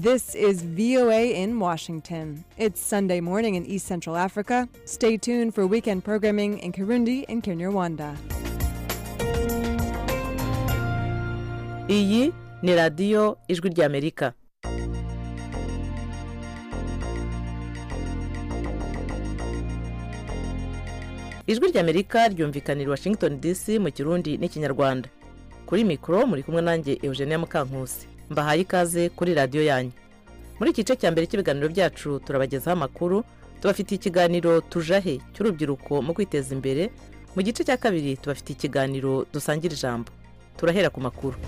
This is VOA in Washington. It's Sunday morning in East Central Africa. Stay tuned for weekend programming in Kirundi and Kinyarwanda. iyi ni radiyo ijwi ry'amerika ijwi ry'amerika ryumvikanira i washington dc mu kirundi n'ikinyarwanda kuri mikoro muri kumwe nanjye eugenia mukankusi mbahaye ikaze kuri radiyo yanyu muri iki gice cya mbere cy'ibiganiro byacu turabagezaho amakuru tubafitiye ikiganiro tujahe cy'urubyiruko mu kwiteza imbere mu gice cya kabiri tubafitiye ikiganiro dusangira ijambo turahera ku makuru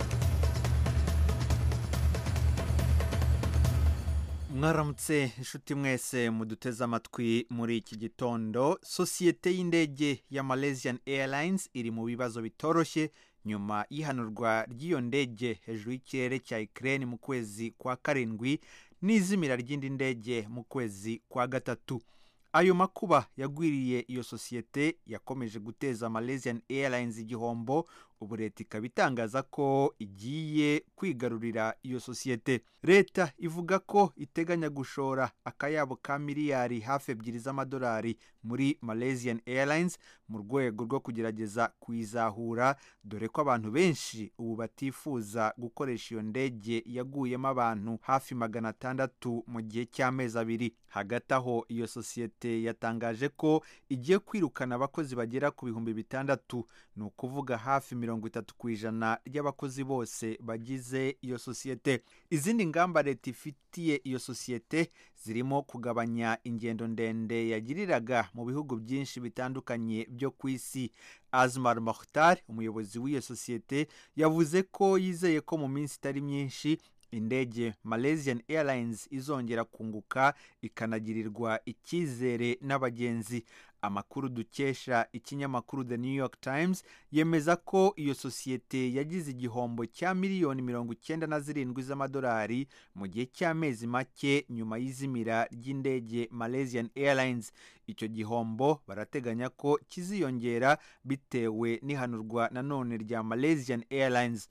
mwaramutse inshuti mwese muduteze amatwi muri iki gitondo sosiyete y'indege ya malaysian airlines iri mu bibazo bitoroshye nyuma y'ihanurwa ry'iyo ndege hejuru y'ikirere cya ikirere mu kwezi kwa karindwi n'izimira ry'indi ndege mu kwezi kwa gatatu ayo makuba yagwiriye iyo sosiyete yakomeje guteza malaysian airlines igihombo ubu leta ikaba itangaza ko igiye kwigarurira iyo sosiyete leta ivuga ko iteganya gushora akayabo ka miliyari hafi ebyiri z'amadolari muri malaysian airlines mu rwego rwo kugerageza kuyizahura dore ko abantu benshi ubu batifuza gukoresha iyo ndege yaguyemo abantu hafi magana atandatu mu gihe cy'amezi abiri hagati aho iyo sosiyete yatangaje ko igiye kwirukana abakozi bagera ku bihumbi bitandatu ni ukuvuga hafi mirongo itatu ku ijana ry'abakozi bose bagize iyo sosiyete izindi ngamba leta ifitiye iyo sosiyete zirimo kugabanya ingendo ndende yagiriraga mu bihugu byinshi bitandukanye byo ku isi azmar mokhtar umuyobozi w'iyo sosiyete yavuze ko yizeye ko mu minsi itari myinshi indege malaysian airlines izongera kunguka ikanagirirwa icyizere n'abagenzi amakuru dukesha ikinyamakuru the new york times yemeza ko iyo sosiyete yagize igihombo cya miliyoni mirongo icyenda na zirindwi z'amadolari mu gihe cy'amezi make nyuma y'izimira ry'indege malaysian airlines icyo gihombo barateganya ko kiziyongera bitewe n'ihanurwa nanone rya malaysian airlines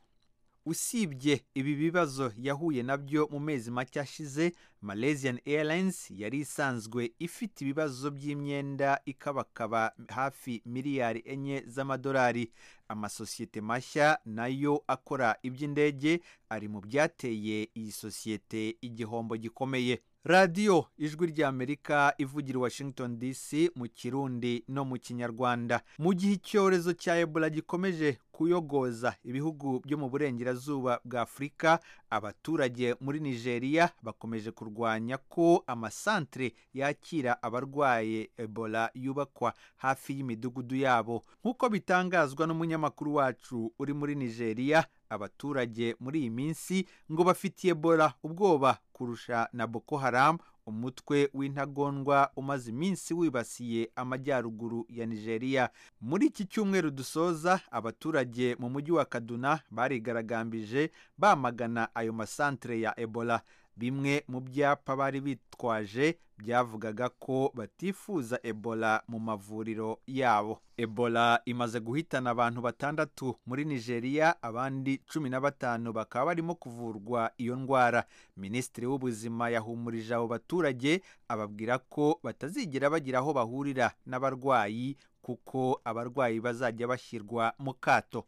usibye ibi bibazo yahuye nabyo mu mezi make ashize malaysian airlines yari isanzwe ifite ibibazo by'imyenda ikabakaba hafi miliyari enye z'amadolari amasosiyete mashya nayo akora iby'indege ari mu byateye iyi sosiyete igihombo gikomeye radiyo ijwi ry'amerika ivugira i washington dc mu kirundi no mu kinyarwanda mu gihe icyorezo cya ebola gikomeje kuyogoza ibihugu byo mu burengerazuba bwa afurika abaturage muri nigeria bakomeje kurwanya ko amasantere yakira abarwaye ebola yubakwa hafi y'imidugudu yabo nk'uko bitangazwa n'umunyamakuru wacu uri muri nigeria abaturage muri iyi minsi ngo bafitiye ebola ubwoba kurusha na boko haram umutwe w'intagondwa umaze iminsi wibasiye amajyaruguru ya nigeria muri iki cyumweru dusoza abaturage mu mujyi wa kaduna barigaragambije bamagana ayo masantere ya ebola bimwe mu byapa bari bitwaje byavugaga ko batifuza ebola mu mavuriro yabo ebola imaze guhitana abantu batandatu muri nigeria abandi cumi na batanu bakaba barimo kuvurwa iyo ndwara minisitiri w'ubuzima yahumurije abo baturage ababwira ko batazigera bagira aho bahurira n'abarwayi kuko abarwayi bazajya bashyirwa mu kato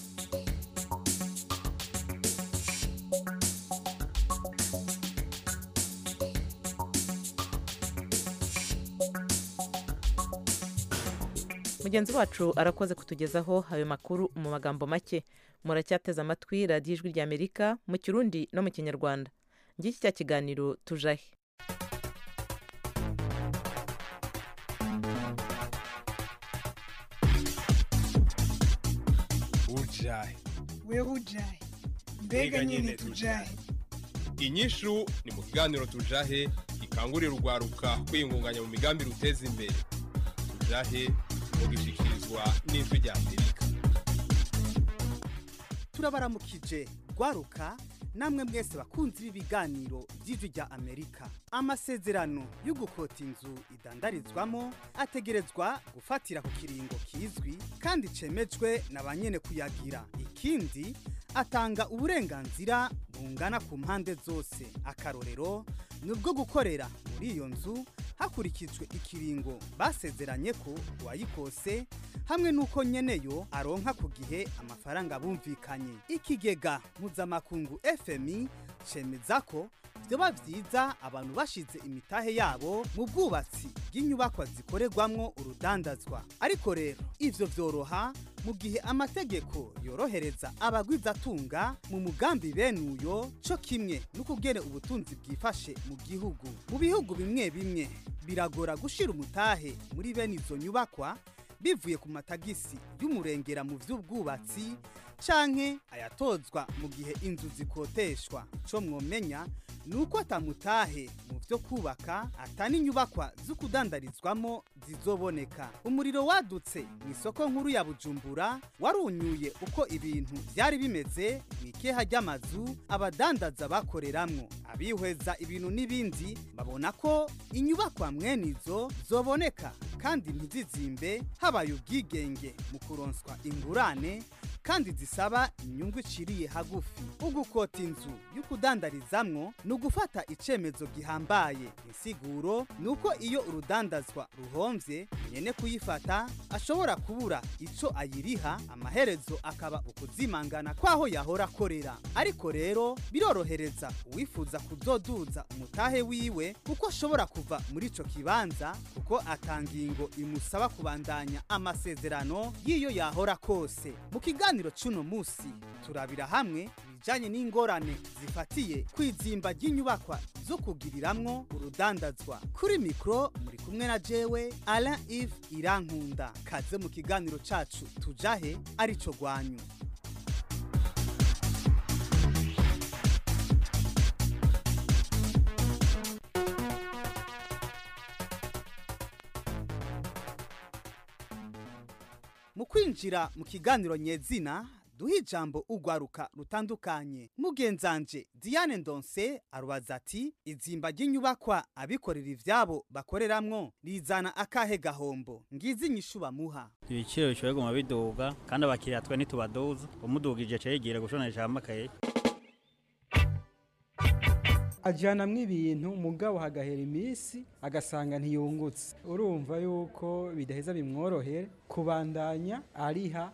mugenzi wacu arakoze kutugezaho ayo makuru mu magambo make muracyateze amatwi radiyo ijwi ry'amerika mu kirundi no mu kinyarwanda ngiki cya kiganiro tujahe ujahe wewe ujahe mbega nyine tujahe inyishu ni mu kiganiro tujahe gikangurira urwaruka kwiyungunganya mu migambi ruteza imbere tujahe mugishikirizwa n'ijwi rya amerika turabaramukije rwaruka namwe mwese bakunzi b'ibiganiro by'ijwi rya amerika amasezerano yo gukota inzu idandarizwamo ategerezwa gufatira ku kiringo kizwi kandi cemejwe na ba nyene kuyagira ikindi atanga uburenganzira bungana ku mpande zose akarorero ni ubwo gukorera muri iyo nzu hakurikijwe ikiringo basezeranye ko uwayikose hamwe n'uko nyeneyo aronka ku gihe amafaranga bumvikanye ikigega mpuzamakungu fmi cemeza ko vyoba vyiza abantu bashize imitahe yabo mu bwubatsi bw'inyubakwa zikorerwamwo urudandazwa ariko rero ivyo vyoroha mu gihe amategeko yorohereza abagwizatunga mu mugambi bene uyo co kimwe n'ukugene ubutunzi bwifashe mu gihugu mu bihugu bimwe bimwe biragora gushira umutahe muri bene izo nyubakwa bivuye ku matagisi y'umurengera mu vy'ubwubatsi canke ayatozwa mu gihe inzu zikoteshwa co mwomenya nuko atamutahe mu vyo kubaka atani inyubakwa zo kudandarizwamo zizoboneka umuriro wadutse mu isoko nkuru ya bujumbura warunyuye uko ibintu vyari bimeze mu ikeha ry'amazu abadandaza bakoreramwo abihweza ibintu n'ibindi babona ko inyubakwa mwene izo zoboneka kandi ntizizimbe habaye ubwigenge mu kuronswa ingurane kandi zisaba inyungu iciriye hagufi ugukota inzu yo kudandarizamwo ni ugufata icemezo gihambaye insiguro ni uko iyo urudandazwa ruhomvye nyene kuyifata ashobora kubura ico ayiriha amaherezo akaba ukuzimangana kwaho yahora akorera ariko rero birorohereza uwifuza kuzoduza umutahe wiwe kuko ashobora kuva muri ico kibanza kuko atangingo imusaba kubandanya amasezerano y'iyo yahora kose mu kiganiro c'uno musi turabira hamwe ibijanye n'ingorane zifatiye kwizimba ry'inyubakwa zo kugiriramwo urudandazwa kuri mikro muri kumwe na jewe Alain Yves Irankunda kaze mu kiganiro cacu tujahe arico gwanyu mu kwinjira mu kiganiro nyezina duha ijambo ugwaruka rutandukanye mugenzanje diane ndonse arubaza ati izimba ry'inyubakwa abikorera ivyabo bakoreramwo rizana akahe gahombo ngizi inyishu bamuha ibiciro bishobora kuguma biduga kandi abakiriya twe ntitubaduza umudugije aca yigira gushonesha amakaye ajyanamwo ibintu mugabo hagahera iminsi agasanga ntiyungutse urumva yuko bidaheza bimworohere kubandanya ariha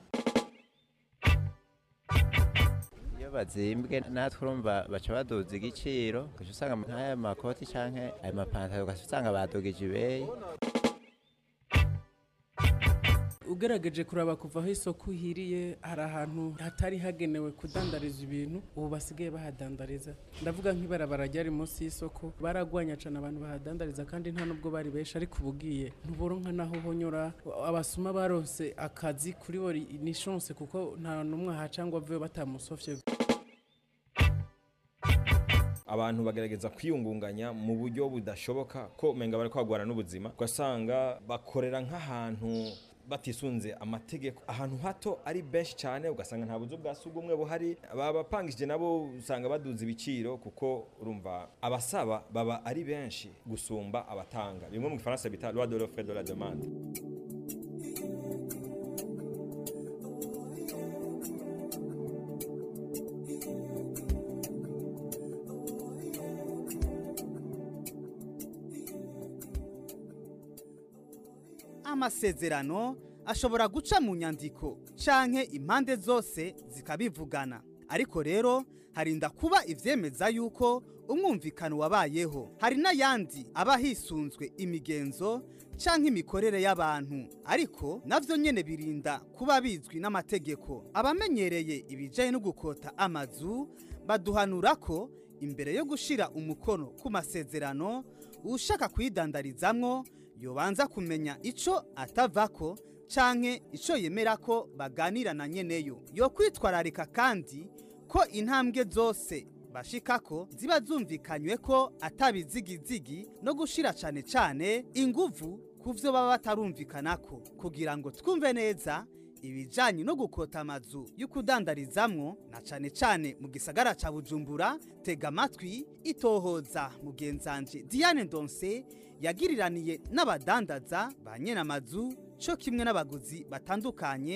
iyo bazimbwe natwe urumva baca baduza igiciro ugaca usanga nk'aya makoti canke ayo mapantaro ugaca usanga badugije ibeyi ugerageje kuraba kuva aho isoko ihiriye hari ahantu hatari hagenewe kudandariza ibintu ubu basigaye bahadandariza ndavuga nk'ibarabara ryari munsi y'isoko baragwanya cyane abantu bahadandariza kandi nta nubwo bari benshi ariko ubugiye ntuboronka naho honyora abasuma baronse akazi kuri bo ni chance kuko nta n'umwe ahaca ngo aveyo batamusofye abantu bagerageza kwiyungunganya mu buryo budashoboka ko umenga bari kwagwana n'ubuzima ugasanga bakorera nk'ahantu batisunze amategeko ahantu hato ari benshi cyane ugasanga nta buzu bwa sugumwe buhari abapangije nabo usanga baduza ibiciro kuko urumva abasaba baba ari benshi gusumba abatanga bimwe mu gifaransa bita loi de l'offre et de la demande amasezerano ashobora guca mu nyandiko canke impande zose zikabivugana ariko rero harinda kuba ivyemeza yuko umwumvikano wabayeho hari n'ayandi aba hisunzwe imigenzo canke imikorere y'abantu ariko navyo nyene birinda kuba bizwi n'amategeko abamenyereye ibijanye no gukota amazu baduhanura ko imbere yo gushira umukono ku masezerano ushaka kuyidandarizamwo yobanza kumenya ico atavako canke ico yemera ko baganira na nyeneyo yo kwitwararika kandi ko intambwe zose bashikako ziba zumvikanywe ko atabizigizigi no gushira cane cane inguvu kuvyo baba batarumvikanako kugira ngo twumve neza ibijanye no gukota amazu yo kudandarizamwo na cane cane mu gisagara ca Bujumbura tega amatwi itohoza mugenzanje Diane Ndonse yagiriraniye n'abadandaza ba nyene amazu co kimwe n'abaguzi batandukanye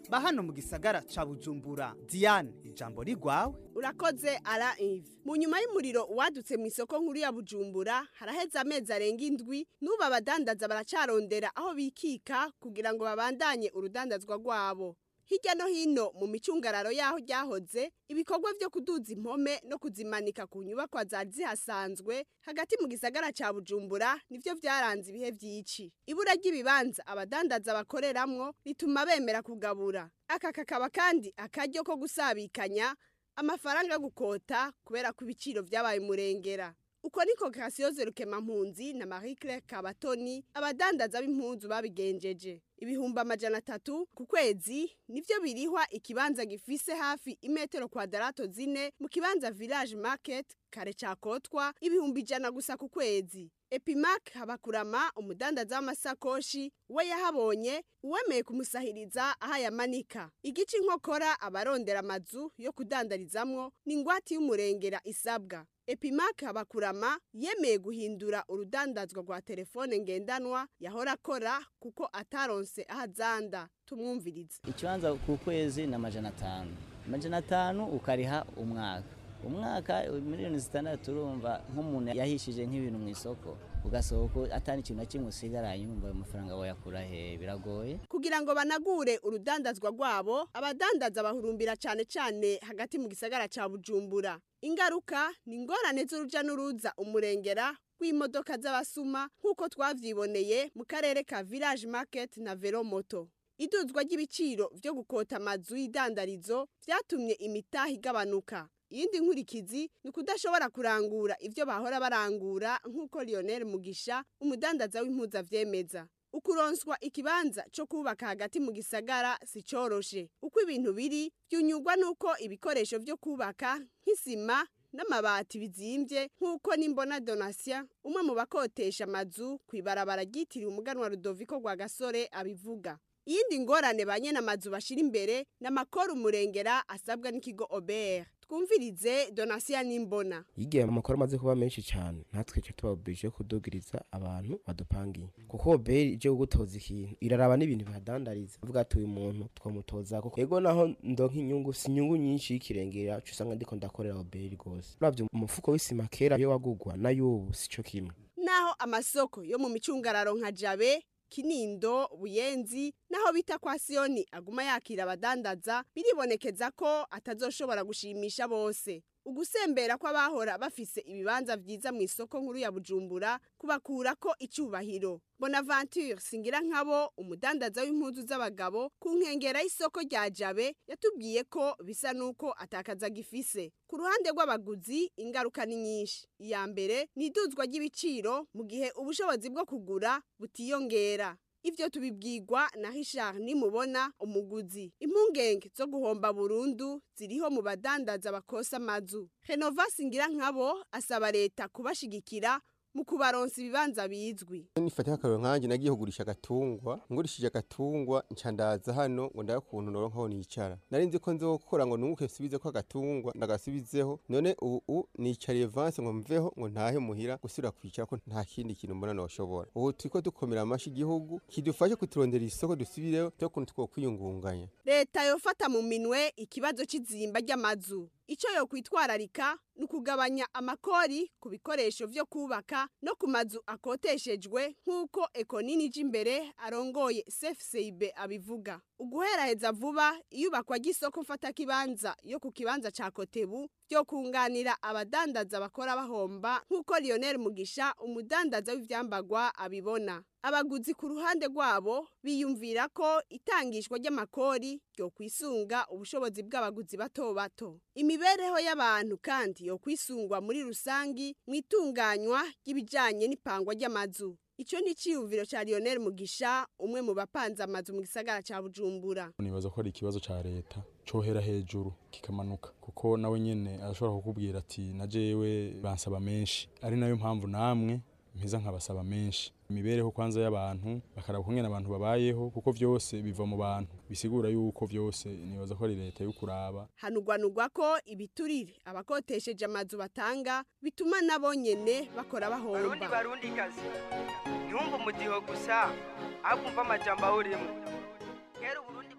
ba hano mu gisagara ca bujumbura diane ijambo rigwawe urakoze ara ive mu nyuma y'umuriro wadutse mu isoko nkuru ya bujumbura haraheze amezi arenga indwi n'ubu abadandaza baracarondera aho bikika kugira ngo babandanye urudandazwa rwabo hirya no hino mu micungararo y'aho ryahoze ibikorwa byo kuduza impome no kuzimanika ku nyubakwa zari zihasanzwe hagati mu gisagara ca bujumbura nivyo vyaranze ibihe vy'ici ibura ry'ibibanza abadandaza bakoreramwo rituma bemera kugabura aka kakaba kandi akaryo ko gusabikanya amafaranga yo gukota kubera ko ibiciro vyabaye umurengera uko niko kasiyoze rukemampunzi na marie claire kabatoni abadandaza b'impunzu babigenjeje ibihumbi amajana atatu ku kwezi nivyo birihwa ikibanza gifise hafi imetero kwadarato zine mu kibanza village market kare cakotwa ibihumbi ijana gusa ku kwezi epimac habakurama umudandaza w'amasakoshi we yahabonye uwemeye kumusahiriza aho ayamanika igice inkokora abarondera amazu yo kudandarizamwo ni ingwate y'umurengera isabwa epimac habakurama yemeye guhindura urudandazwa rwa telefone ngendanwa yahora akora kuko ataronse aho azanda tumwumvirize ikibanza ku kwezi ni amajana atanu amajana atanu ukariha umwaka umwaka miliyoni zitandatu urumva nk'umuntu yahishije nk'ibintu mu isoko ugasohoka atari ikintu na kimwe usigaranye umva ayo mafaranga wayakura he biragoye kugira ngo banagure urudandazwa rwabo abadandaza bahurumbira cyane cyane hagati mu gisagara cya bujumbura ingaruka ni ingorane z'uruja n'uruza umurengera w'imodoka z'abasuma nk'uko twavyiboneye mu karere ka village market na velomoto iduzwa ry'ibiciro vyo gukota amazu y'idandarizo vyatumye imitaha igabanuka iyindi nkurikizi ni ukudashobora kurangura ivyo bahora barangura nk'uko lionel mugisha umudandaza w'impuzu avyemeza ukuronswa ikibanza co kubaka hagati mu gisagara si coroshe uko ibintu biri vyunyurwa n'uko ibikoresho vyo kubaka nk'isima n'amabati bizimvye nk'uko nimbona donatien umwe mu bakotesha amazu kw'ibarabara ryitiriwe umuganwa rudoviko rwa gasore abivuga iyindi ngorane ba nyene amazu bashira imbere n'amakoro umurengera asabwa n'ikigo obert twumvirize donasiya n'imbona igihe amakuru amaze kuba menshi cyane natwe cyo tubabije kudugiriza abantu badupangiye kuko beri ije gutoza ikintu iraraba n'ibintu bihadandariza avuga ati uyu muntu twamutoza kuko yego naho ndonka inyungu si inyungu nyinshi y'ikirengera cyo usanga ndiko ndakorera beri rwose uravye umufuko w'isima kera iyo wagugwa na y'ubu sico kimwe naho amasoko yo mu micungararo nka jabe kinindo buyenzi naho bita kwa siyoni aguma yakira abadandaza biribonekeza ko atazoshobora gushimisha bose ugusembera kw'abahora bafise ibibanza vyiza mu isoko nkuru ya bujumbura kubakurako icubahiro bonaventure singira nkabo umudandaza w'impuzu z'abagabo ku nkengera y'isoko rya jabe yatubwiye ko bisa n'uko atakaza gifise ku ruhande rw'abaguzi ingaruka ni nyinshi iya mbere ni iduzwa ry'ibiciro mu gihe ubushobozi bwo kugura butiyongera ivyo tubibwirwa na Richard nimubona umuguzi impungenge zo guhomba burundu ziriho mu badandaza bakosa amazu Renova singira nkabo asaba leta kubashigikira mu kubaronsa ibibanza bizwi nifata akarero nkanjye nagiye kugurisha agatungwa ngurishije agatungwa nca ndaza hano ngo ndabe ukuntu noronka aho nicara nari nzi ko nzokora ngo nunguke nsubize ko agatungwa ndagasubizeho none ubu nicariye vanse ngo mveho ngo ntahe muhira gusubira kwicara ko nta kindi kintu mbona noshobora ubu turiko dukomera amashi igihugu kidufashe kuturondera isoko dusubireho cyo kuntu twokwiyungunganya leta yofata mu minwe ikibazo c'izimba ry'amazu icyo yo kwitwararika ni ukugabanya amakori ku bikoresho vyo kubaka no ku mazu akoteshejwe nk'uko ekonini ije imbere arongoye cfcib abivuga uguheraheza vuba iyubakwa ry'isoko mfatakibanza yo ku kibanza ca kotebu byo kunganira abadandaza bakora bahomba nk'uko lionel mugisha umudandaza w'ivyambagwa abibona abaguzi ku ruhande rwabo biyumvira ko itangishwa ry'amakori ryo kwisunga ubushobozi bw'abaguzi bato bato imibereho y'abantu kandi yo kwisungwa muri rusangi mu itunganywa ry'ibijanye n'ipangwa ry'amazu Ico ni ciyumviro ca Lionel Mugisha umwe mu bapanze amazu mu gisagara ca Bujumbura. nibaza ko ari ikibazo ca leta cohera hejuru kikamanuka kuko nawe nyene arashobora kukubwira ati na jewe bansaba menshi ari nayo mpamvu namwe mpeza nkabasaba menshi imibereho kwanza y'abantu bakaraba ukungene abantu babayeho kuko vyose biva mu bantu bisigura yuko vyose nibaza ko ari leta yo kuraba Hanugwanugwa ko ibiturire abakotesheje amazu batanga bituma nabo nyene bakora barundi bahomba. barundi kazi ntiwumve umudiho gusa ahubwo umva amajambo awurimo kera uburundi bwa nyabu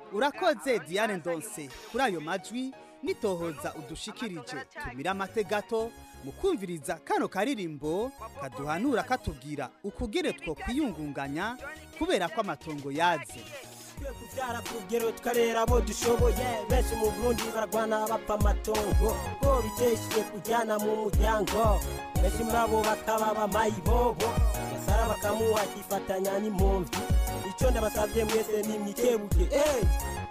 urakoze diane ndonse kuri ayo majwi nitohoza udushikirije tumira amate gato mu kumviriza kano karirimbo kaduhanura katubwira ukugere two kwiyungunganya kubera ko amatongo yaze kubyara kugero tukarera abo dushoboye benshi mu burundi baragwana bapfa amatongo ko biteshiye kujyana mu muryango benshi muri abo bakaba bamayibobo gasara bakamuha akifatanya n'impunzi icyo ndabasabye mwese ni mwikebuke hey!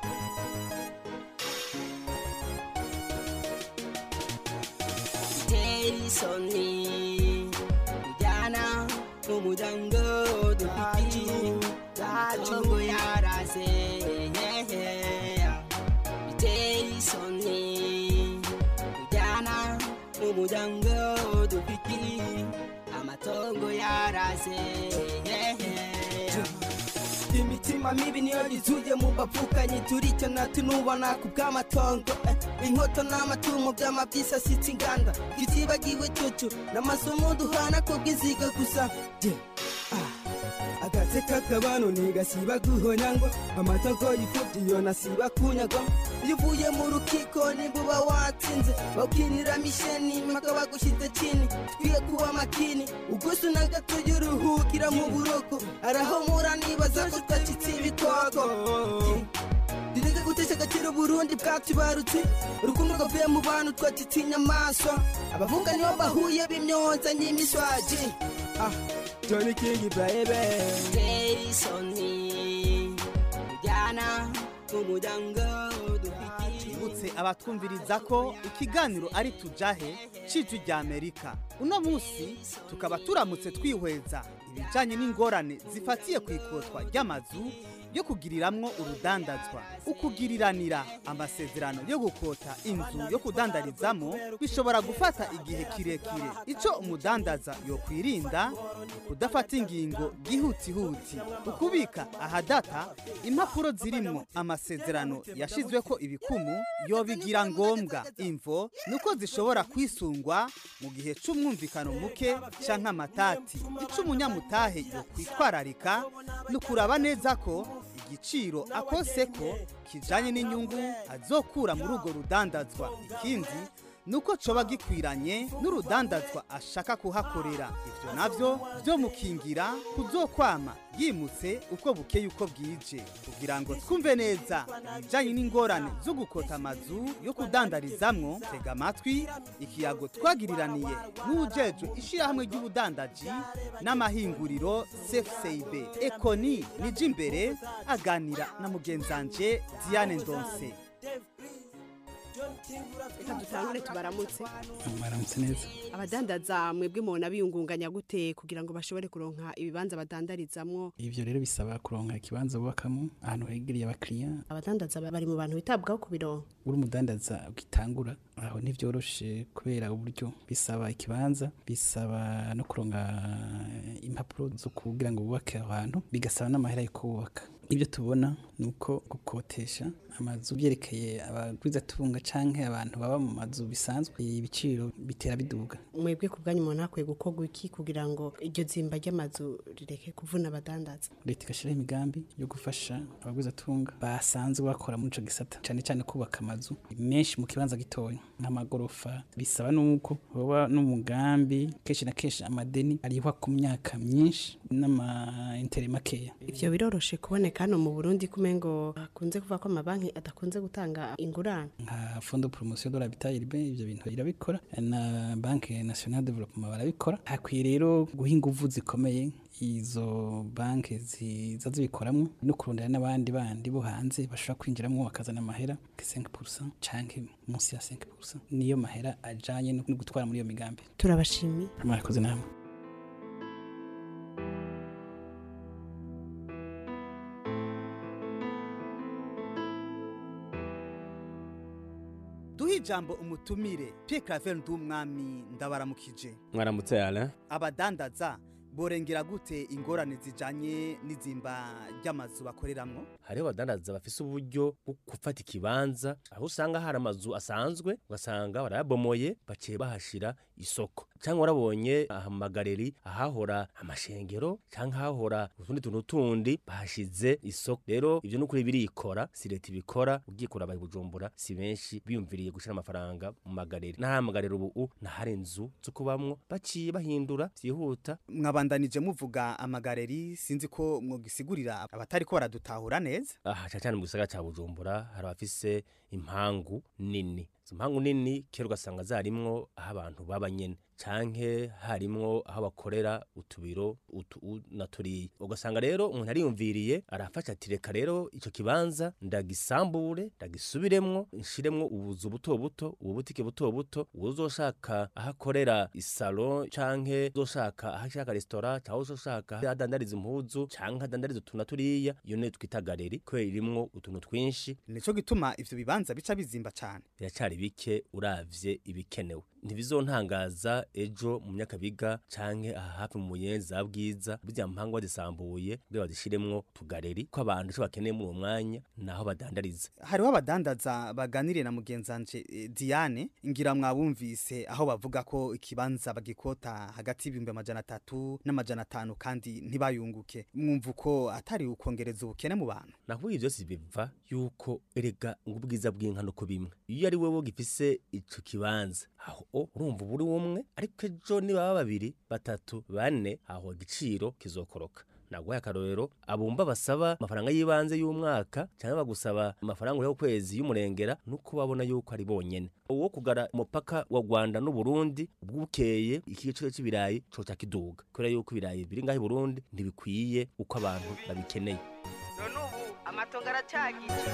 Terisoni kujyana mu muryango dufite amatongo yarase biteye isoni kujyana mu muryango dufite amatongo yarase imitima mibi niyo yuzuye mu bapfukanyi turicyo natunubona ku bw'amatongo eh, inkoto n'amatungo by'amabyisasitse inganda tutibagiwe cucu n'amasomo duhana ko bw'iziga gusa Je, ah, agatse k'akabano ntigasiba guhonya ngo amatongo y'imfubyi yo nasiba kunyagwa iyo uvuye mu rukiko nimba uba watsinze bawukinira misheni mpaka bagushyize chini twiye kuba makini ugusu na gato y'uruhukira mu buroko arahomura nibaza ko twacitse ibikoko direke gutesha agaciro burundi bwatubarutse urukundo rwavuye mu bantu twacitse inyamaswa abavunga nibo bahuye b'imyonza n'imiswaji ah Johnny King baby Terisoni kujyana mu muryango twibutse abatwumviriza ko ikiganiro ari tujahe cy'ijwi rya amerika uno munsi tukaba turamutse twihweza ibijyanye n'ingorane zifatiye ku ikotwa ry'amazu yo kugiriramwo urudandazwa ukugiriranira amasezerano yo gukota inzu yo kudandarizamo bishobora gufata igihe kirekire icyo umudandaza yokwirinda ni kudafata ingingo gihutihuti ukubika ahadata impapuro zirimo amasezerano yashizwe ko ibikumu yobigira ngombwa imvo nuko zishobora kwisungwa mu gihe c'umwumvikano muke canke amatati ico umunyamutahe yokwitwararika ni ukuraba neza ko igiciro akose ko kijanye n'inyungu azokura muri urwo rudandazwa ikindi nuko coba gikwiranye n'urudandazwa ashaka kuhakorera ivyo navyo vyomukingira kuzokwama yimutse uko bukeye uko bwije kugira ngo twumve neza ibijanye n'ingorane zo gukota amazu yo kudandarizamwo tega amatwi ikiyago twagiriraniye n'ujejwe ishirahamwe ry'ubudandaji n'amahinguriro cfcib ekoni nije imbere aganira na mugenzanje diane ndonse reka dutangure tubaramutse baramutse neza abadandaza mwebwe mubona biyungunganya gute kugira ngo bashobore kuronka ibibanza badandarizamwo ivyo rero bisaba kuronka ikibanza bubakamo ahantu hegereye abakiriya abadandaza bari mu bantu bitabwaho ku bironka uri umudandaza ugitangura aho ntivyoroshe kubera uburyo bisaba ikibanza bisaba no kuronka impapuro zo kugira ngo bubake aho hantu bigasaba n'amahera yo kubaka ibyo tubona ni uko gukotesha amazu byerekeye abagwizatunga canke abantu baba mu mazu bisanzwe ibiciro bitera biduga mwebwe ku bwanyu umuntu hakwiye gukorwa iki kugira ngo iryo zimba ry'amazu rireke kuvuna abadandaza leta igashyiraho imigambi yo gufasha abagwizatunga basanzwe bakora muri ico gisata cane cane kubaka amazu menshi mu kibanza gitoya nk'amagorofa bisaba nuko hoba n'umugambi kenshi na kenshi amadeni arihwa ku myaka myinshi n'amaintere makeya ivyo biroroshe kuboneka hano mu burundi kumengo hakunze kuvuga ko amabanki adakunze gutanga ingurane nka fondo promotion de l'habitat urbain ivyo bintu irabikora na banke nationale de développement barabikora hakwiye rero guha inguvu zikomeye izo banke ziza zibikoramwo no kurondera n'abandi bandi bo hanze bashobora kwinjiramwo bakazana amahera 5% canke munsi ya 5% niyo mahera ajanye no gutwara muri iyo migambi turabashimiye murakoze namwe duhe ijambo umutumire Pierre Claver ndumwami ndabaramukije mwaramutse yala abadandaza borengera gute ingorane zijanye n'izimba ry'amazu bakoreramwo hariho abadandaza bafise uburyo bwo gufata ikibanza aho usanga hari amazu asanzwe ugasanga barayabomoye baciye bahashira isoko cyangwa warabonye aha mu magareri ahahora amashengero cyangwa ahahora utundi tuntu tundi bahashize isoko rero ibyo n'ukuri birikora si leta ibikora ugiye kuraba i bujumbura si benshi biyumviriye gushyira amafaranga mu magareri n'ahari amagareri ubu n'ahari inzu zo kubamwo baciye bahindura byihuta mwabandanije muvuga amagareri sinzi ko mwogisigurira abatari ko baradutahura neza aha cyane cyane mu gisagara cya bujumbura hari abafise impangu nini izo mpangu nini kera ugasanga zarimwo aho abantu baba nyene canke harimwo aho bakorera utubiro utu na turiya ugasanga rero umuntu ariyumviriye arafasha ati reka rero ico kibanza ndagisambure ndagisubiremwo nshiremwo ubuzu buto buto ububutike buto buto uzoshaka aho akorera isalo canke uzoshaka aho ashaka resitora cyangwa uzoshaka aho adandariza impuzu canke adandariza utuntu na turiya iyo niyo twita galeri kubera irimwo utuntu twinshi nico gituma ivyo bibanza bica bizimba cane biracari bike uravye ibikenewe ntibizontangaza ejo mu myakabiga canke aha hafi mu muyenzi za bwiza burya mpango bazisambuye kugira bazishiremwo tugareri ko abantu ico bakeneye muri uwo mwanya naho badandariza hariho abadandaza baganiriye na mugenzanje eh, Diane ngira mwabumvise aho bavuga ko ikibanza bagikota hagati y'ibihumbi amajana atatu n'amajana atanu kandi ntibayunguke mwumva uko atari ukongereza ubukene mu bantu naho ibyo byose biva yuko erega ngo ubwiza bw'inka nuko bimwe iyo ari wowe gifise ico kibanza aho urumva buri umwe ariko ejo niba babiri batatu bane aho igiciro kizokoroka naguhaye akarorero abumba basaba amafaranga y'ibanze y'umwaka cyangwa bagusaba amafaranga yo kwezi y'umurengera nuko babona yuko ari bonyene uwo kugara umupaka wa Rwanda n'u Burundi bwukeye ikigiciro cy'ibirayi coca kiduga kubera yuko ibirayi biri ngaho i Burundi ntibikwiye uko abantu babikeneye none ubu amatongo aracagiye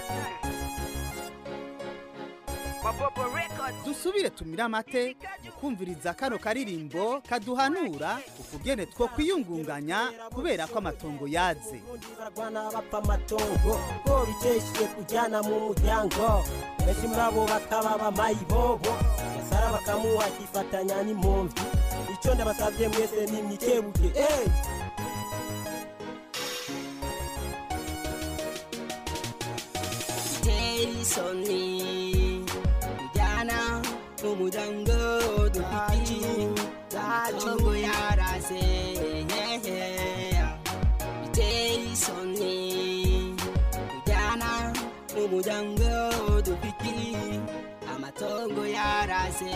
mabobo records dusubire tumire amate mu kumviriza kano karirimbo kaduhanura ukugene two kwiyungunganya kubera ko amatongo yaze barwana bapfa amatongo ko biteshiye kujyana mu muryango benshi muri abo bakaba bamayibobo yasara bakamuha akifatanya n'impunzi icyo ndabasabye mwese ni mwikebuke eh biteye isoni kujyana mu muryango dufite amatongo yarase biteye isoni kujyana mu muryango dufite amatongo yarase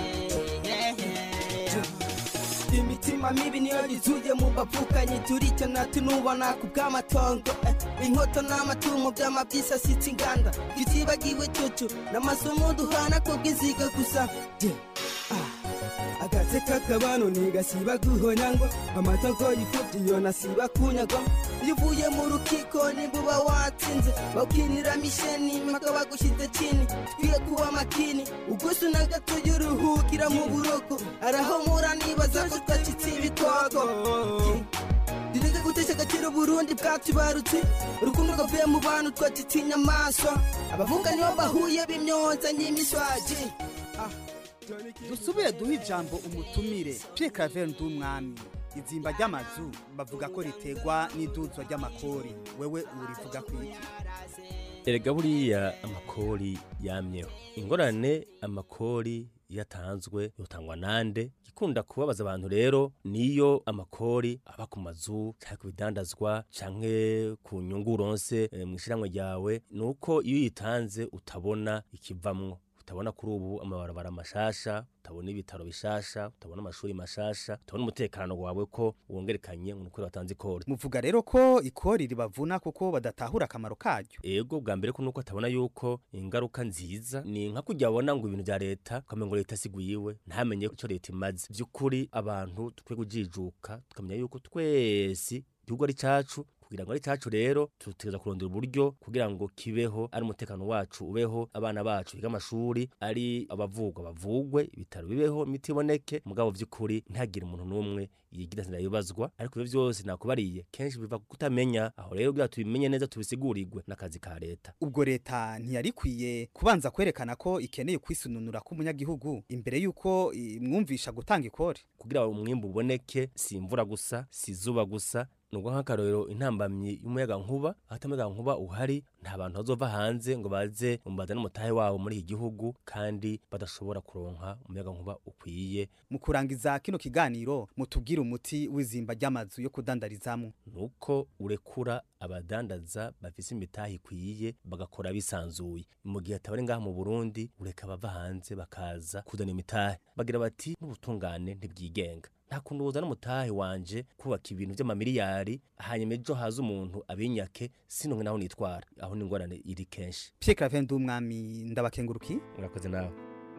imitima mibi niyo yuzuye mu bapfukanyi turicana tunubona ku bw'amatongo eh, inkoto n'amatungo by'amabyisasitse inganda tutibagiwe cucu n'amasomo duhana ko bw'iziga gusa Je, ah, agatse k'akabano ntigasiba guhonya ngo amatongo yifubye iyo nasiba kunyagwa iyo uvuye mu rukiko nimba uba watsinze bawukinira misheni mpaka bagushyize chini twiye kuba makini ugusu na gato y'uruhukira mu buroko arahomura nibaza ko twacitse ibikoko direke gutesha agaciro burundi bwatubarutse urukundo rwavuye mu bantu twacitse inyamaswa abavunga nibo bahuye b'imyonza n'imiswaji dusubire duhe ijambo umutumire Pierre Claver Ndumwami izimba ry'amazu bavuga ko ritegwa n'iduzwa ry'amakori wewe urivuga kwiki erega buriya amakori yamyeho ingorane amakori yatanzwe yotangwa nande gikunda kubabaza abantu rero niyo amakori aba ku mazu cyangwa ku bidandazwa canke ku nyungu uronse eh, mw'ishiramwe ryawe nuko iyo uyitanze utabona ikivamwo utabona kuri ubu amabarabara mashasha utabona ibitaro bishasha utabona amashuri mashasha utabona umutekano wawe ko wongerekanye nuko watanze ikori muvuga rero ko ikori ribavuna kuko badatahura akamaro karyo ego bwa mbere ko nuko atabona yuko ingaruka nziza ni nka kujya abona ngo ibintu bya leta ukamenya ngo leta siguyiwe ntamenye icyo leta imaze by'ukuri abantu tukwiye kujijuka tukamenya yuko twese igihugu ari cyacu kugira ngo ari cyacu rero tutegereza kurondera uburyo kugira ngo kibeho ari umutekano wacu ubeho abana bacu biga amashuri ari abavugwa bavugwe ibitaro bibeho imiti iboneke mugabo by'ukuri ntihagire umuntu n'umwe yigira zina yibazwa ariko ibyo byose nakubariye kenshi biva ku kutamenya aho rero kugira tubimenye neza tubisigurirwe n'akazi ka leta ubwo leta ntiyari ikwiye kubanza kwerekana ko ikeneye kwisununura k'umunyagihugu imbere y'uko imwumvisha gutanga ikori kugira ngo umwimbu uboneke si imvura gusa si izuba gusa nubwo nk'akarorero intambamyi y'umuyaga nkuba ahata umuyaga nkuba uhari nta bantu bazova hanze ngo baze bazane umutahe wabo muri iki gihugu kandi badashobora kuronka umuyaga nkuba ukwiye mu kurangiza kino kiganiro mutubwire umuti w'izimba ry'amazu yo kudandarizamo nuko urekura abadandaza bafise imitahe ikwiye bagakora bisanzuye mu gihe atabari ngaha mu Burundi ureka bava hanze bakaza kuzana imitahe bagira bati n'ubutungane ntibwigenga nta kuntu woza n'umutahe wanje kubaka ibintu by'amamiliyari hanyuma ejo haza umuntu abinyake sinonke naho nitwara aho ni ingorane iri kenshi Pierre Claver Ndumwami ndabakenguruki urakoze nawe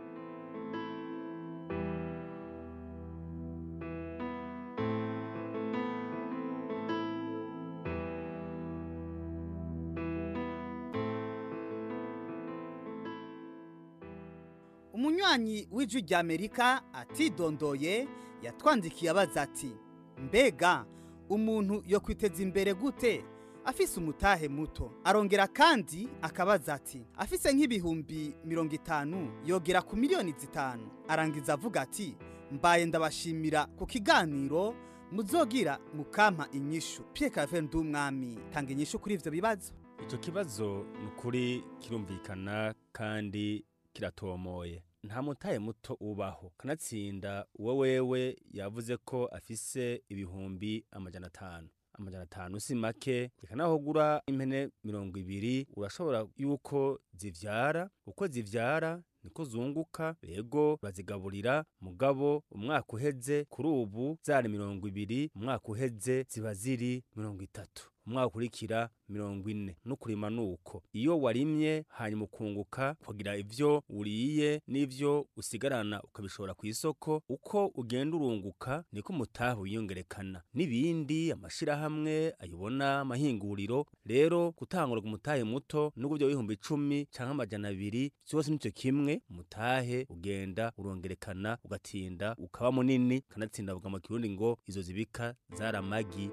umunywanyi w'ijwi rya amerika atidondoye yatwandikiye abaza ati mbega umuntu yo kwiteza imbere gute afise umutahe muto arongera kandi akabaza ati afise nk'ibihumbi mirongo itanu yogera ku miliyoni zitanu arangiza avuga ati mbaye ndabashimira ku kiganiro muzogira mukampa inyishu Pierre Claver Ndumwami tanga inyishu kuri ivyo bibazo icyo kibazo ni ukuri kirumvikana kandi kiratomoye nta mutahe muto ubaho kanatsinda uwo wewe yavuze ko afise ibihumbi amajana atanu amajana atanu si make reka naho ugura impene mirongo ibiri urashobora yuko zivyara uko zivyara niko zunguka rego urazigaburira mugabo umwaka uheze kuri ubu zari mirongo ibiri umwaka uheze ziba ziri mirongo itatu umwaka ukurikira mirongo ine no kurima nuko iyo warimye hanyuma ukunguka kugira ivyo uriye n'ivyo usigarana ukabishora ku isoko uko ugenda urunguka niko umutahe wiyongerekana n'ibindi amashirahamwe ayobona amahinguriro rero gutangura ku mutahe muto nubwo byo bihumbi icumi canke amajana abiri vyose nico kimwe umutahe ugenda urongerekana ugatinda ukaba munini kanatsinda avuga mu kirundi ngo izo zibika zari amagi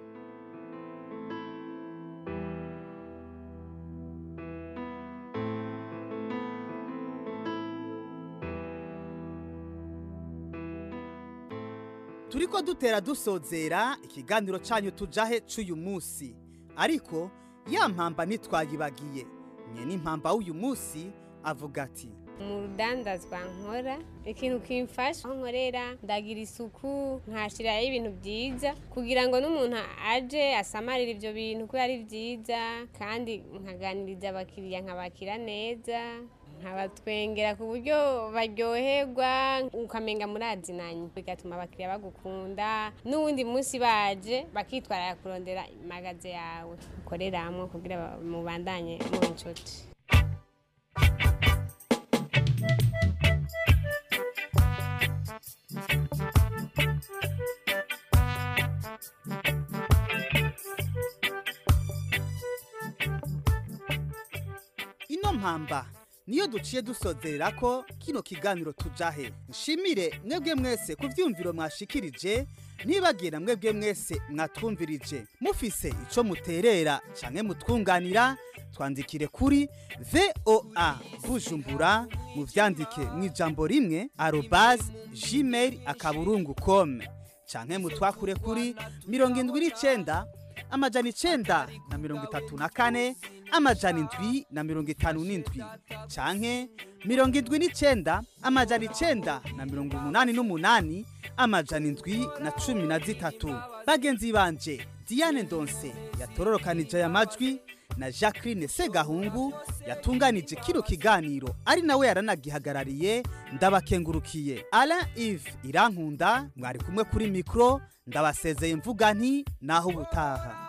turiko dutera dusozera ikiganiro canyu tujahe c'uyu musi ariko ya mpamba ntitwayibagiye nye n'impamba w'uyu musi avuga ati mu rudandazwa nkora ikintu kimfasha aho nkorera ndagira isuku nkashiraho ibintu byiza kugira ngo n'umuntu aje asamarire ibyo bintu ko ari byiza kandi nkaganiriza abakiriya nkabakira neza nkabatwengera ku buryo baryoherwa ukamenga murazinanye bigatuma abakiriya bagukunda n'uwundi munsi baje bakitwarira kurondera magaze yawe ukoreramo kugira mubandanye mu nshuti ino mpamba niyo duciye dusozerera ko kino kiganiro tujahe nshimire mwebwe mwese ku vyumviro mwashikirije ntibagira mwebwe mwese mwatwumvirije mufise ico muterera canke mutwunganira twandikire kuri voa bujumbura muvyandike mw'ijambo rimwe arobase gmail akaburungu com canke mutwakure kuri mirongo indwi n'icenda amajana icenda na mirongo itatu na kane amajana indwi na mirongo itanu n'indwi canke mirongo indwi n'icenda amajana icenda na mirongo umunani n'umunani amajana indwi na cumi na zitatu bagenzi banje diane ndonse yatororokanije aya majwi na jacqueline segahungu yatunganije kino kiganiro ari nawe yaranagihagarariye ndabakengurukiye alain ive irankunda mwari kumwe kuri mikoro ndabasezeye mvuga nti naho ubutaha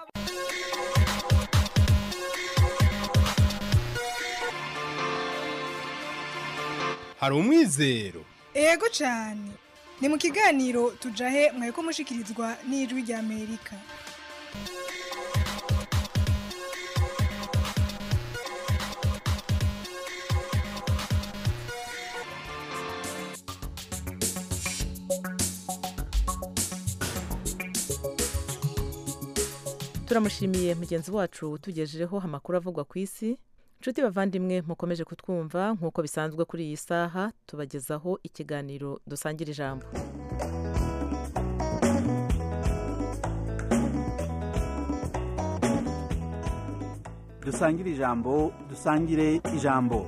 hari umwizero ego cyane ni mu kiganiro tujahe mwari ko mushikirizwa n'ijwi rya amerika turamushimiye mugenzi wacu utugejejeho amakuru avugwa ku isi inshuti bavandimwe mukomeje kutwumva nk'uko bisanzwe kuri iyi saha tubagezaho ikiganiro dusangira ijambo dusangire ijambo dusangire ijambo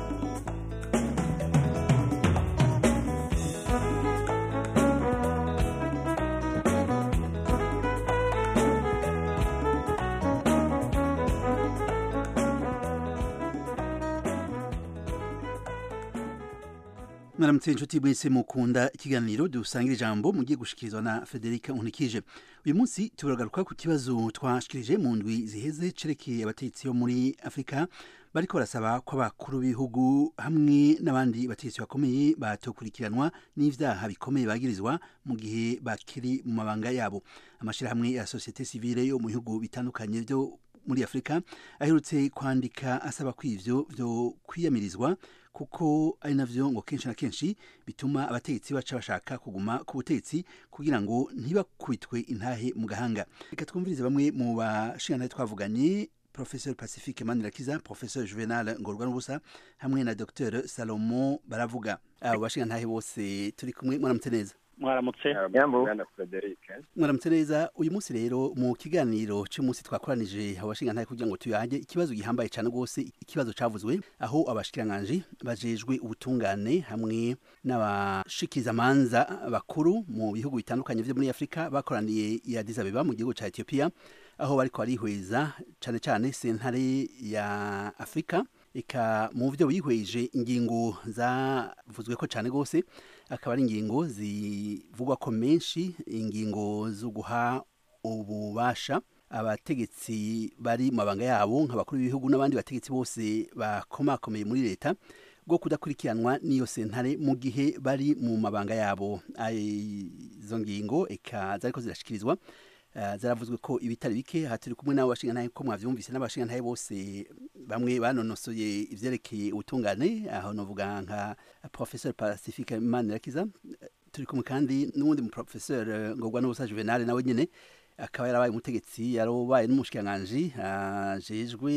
mwaramutse inshuti mwese mukunda ikiganiro dusangira ijambo mugiye gushikirizwa na Federica Unikije uyu munsi turagaruka ku kibazo twashikirije mu ndwi ziheze cerekeye abategetsi bo muri Afrika bariko barasaba ko abakuru b'ibihugu hamwe n'abandi bategetsi bakomeye batokurikiranwa n'ivyaha bikomeye bagirizwa mu gihe bakiri mu mabanga yabo amashirahamwe ya societe civile yo mu bihugu bitandukanye vyo muri Afrika aherutse kwandika asaba ko ivyo vyo kwiyamirizwa kuko ari navyo ngo kenshi na kenshi bituma abategetsi baca bashaka kuguma ku butegetsi kugira ngo ntibakubitwe intahe mu gahanga reka twumvirize bamwe mu bashingantahe twavuganye professeur pacifique manirakiza professeur juvenal ngorwa n'ubusa hamwe na dr salomo baravuga abo bashingantahe bose turi kumwe mwaramutse neza mwaramutse Bwana mwaramutse neza uyu munsi rero mu kiganiro cy'umunsi twakoranije abashingantahe kugira ngo tuyange ikibazo gihambaye cyane rwose ikibazo cavuzwe aho abashikiranganji bajejwe ubutungane hamwe n'abashikizamanza bakuru mu bihugu bitandukanye vyo muri Afrika bakoraniye i Addis Abeba mu gihugu ca Ethiopia aho bariko barihweza cane cane sentare ya Afrika eka mu byo bihweje ingingo zavuzwe ko cyane rwose akaba ari ingingo zivugwa ko menshi ingingo zo guha ububasha abategetsi bari mu mabanga yabo nk'abakuru b'ibihugu n'abandi bategetsi bose bakomakomeye muri leta bwo kudakurikiranwa n'iyo sentare mu gihe bari mu mabanga yabo izo ngingo eka zariko zirashikirizwa zaravuzwe ko ibitari bike aha turi kumwe n'abo bashingantahe ko mwavyumvise n'abashingantahe bose bamwe banonosoye ivyerekeye ubutungane aho novuga nka professeur pacifique manirakiza turi kumwe kandi n'uwundi mu professeur ngorwa n'ubusa juvenal nawe nyene akaba yarabaye umutegetsi yarobaye n'umushikiranganji ajejwe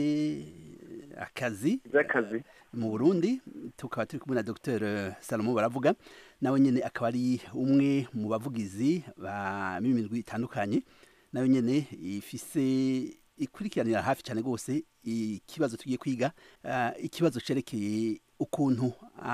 akazi z'akazi mu Burundi tukaba turi kumwe na Dr Salomo baravuga nawe nyene akaba ari umwe mu bavugizi ba mimindwi itandukanye nawe nyene ifise ikurikiranira hafi cyane rwose ikibazo tugiye kwiga uh, ikibazo cerekeye ukuntu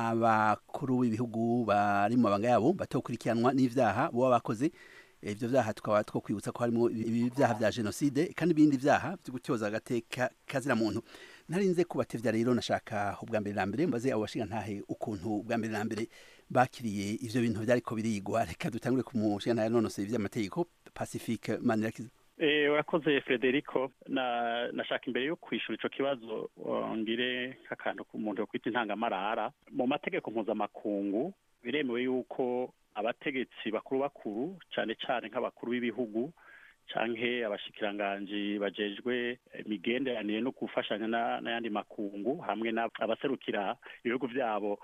abakuru b'ibihugu bari mu mabanga yabo batokurikiranwa n'ivyaha boba bakoze ivyo vyaha tukaba two kwibutsa ko harimo ibyaha vya genocide kandi ibindi vyaha vyo gutyoza agateka kazira muntu narinze kubatevya rero nashaka ubwa mbere na mbere mbaze abo bashinga ntahe ukuntu ubwa mbere na mbere bakiriye ivyo bintu vyariko birigwa reka dutangure ku mushinga ntahe nonosoye ivy'amategeko pacifique manirakiza Eh, urakoze Federico na nashaka imbere yo kwishura ico kibazo ngire nk'akantu ku muntu yo kwita intangamarara mu mategeko mpuzamakungu biremewe yuko abategetsi bakuru bakuru cyane cyane nk'abakuru b'ibihugu canke abashikiranganji bajejwe imigenderanire no gufashanya n'ayandi makungu hamwe n'abaserukira ibihugu vyabo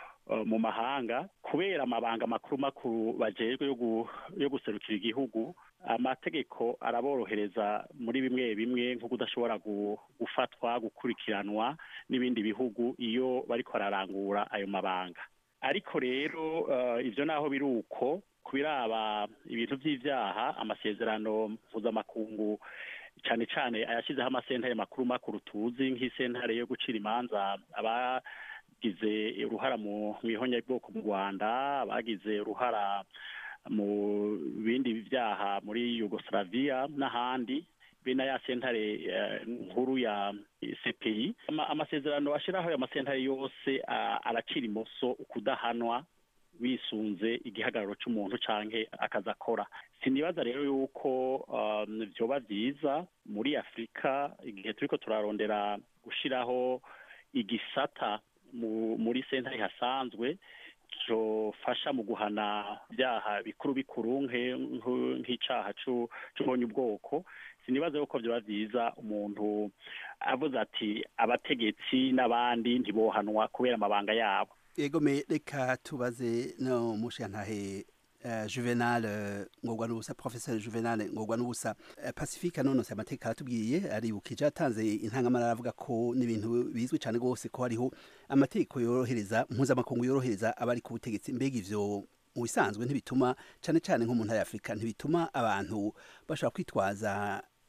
mu mahanga kubera amabanga makuru makuru bajejwe yo guserukira igihugu amategeko araborohereza muri bimwe bimwe nko kudashobora gufatwa gukurikiranwa n'ibindi bihugu iyo bariko bararangura ayo mabanga ariko rero ivyo naho biri uko kubiraba ibintu vy'ivyaha amasezerano mpuzamakungu cane cane ayashyizeho amasentare makuru makuru tuzi nk'isentare yo gucira imanza aba bagize uruhara mu ihonyabwoko mu rwanda abagize uruhara mu bindi byaha muri yugoslavia n'ahandi be na ya sentare nkuru ya cpi amasezerano ashyiraho ayo masentare yose aracira imoso kudahanwa bisunze igihagararo cy'umuntu canke akazi akora sinibaza rero yuko vyoba vyiza muri afurika igihe turiko turarondera gushiraho igisata muri sentare hasanzwe cofasha mu guhana ibyaha bikuru bikuru nk'icaha c'ubonye ubwoko sinibaza yuko vyoba vyiza umuntu avuze ati abategetsi n'abandi ntibohanwa kubera amabanga yabo yego me reka tubaze no mushantahe uh, juvenal uh, ngorwa n'ubusa professeur juvenal ngorwa n'ubusa uh, pacifique nonose amateka aratubwiye aribukije atanze intangamara aravuga ko n'ibintu bizwi cyane rwose ko hariho amategeko yorohereza mpuzamakungu yorohereza abari ku butegetsi mbega ivyo mu bisanzwe ntibituma cyane cyane nko mu ntara ya afurika ntibituma abantu bashobora kwitwaza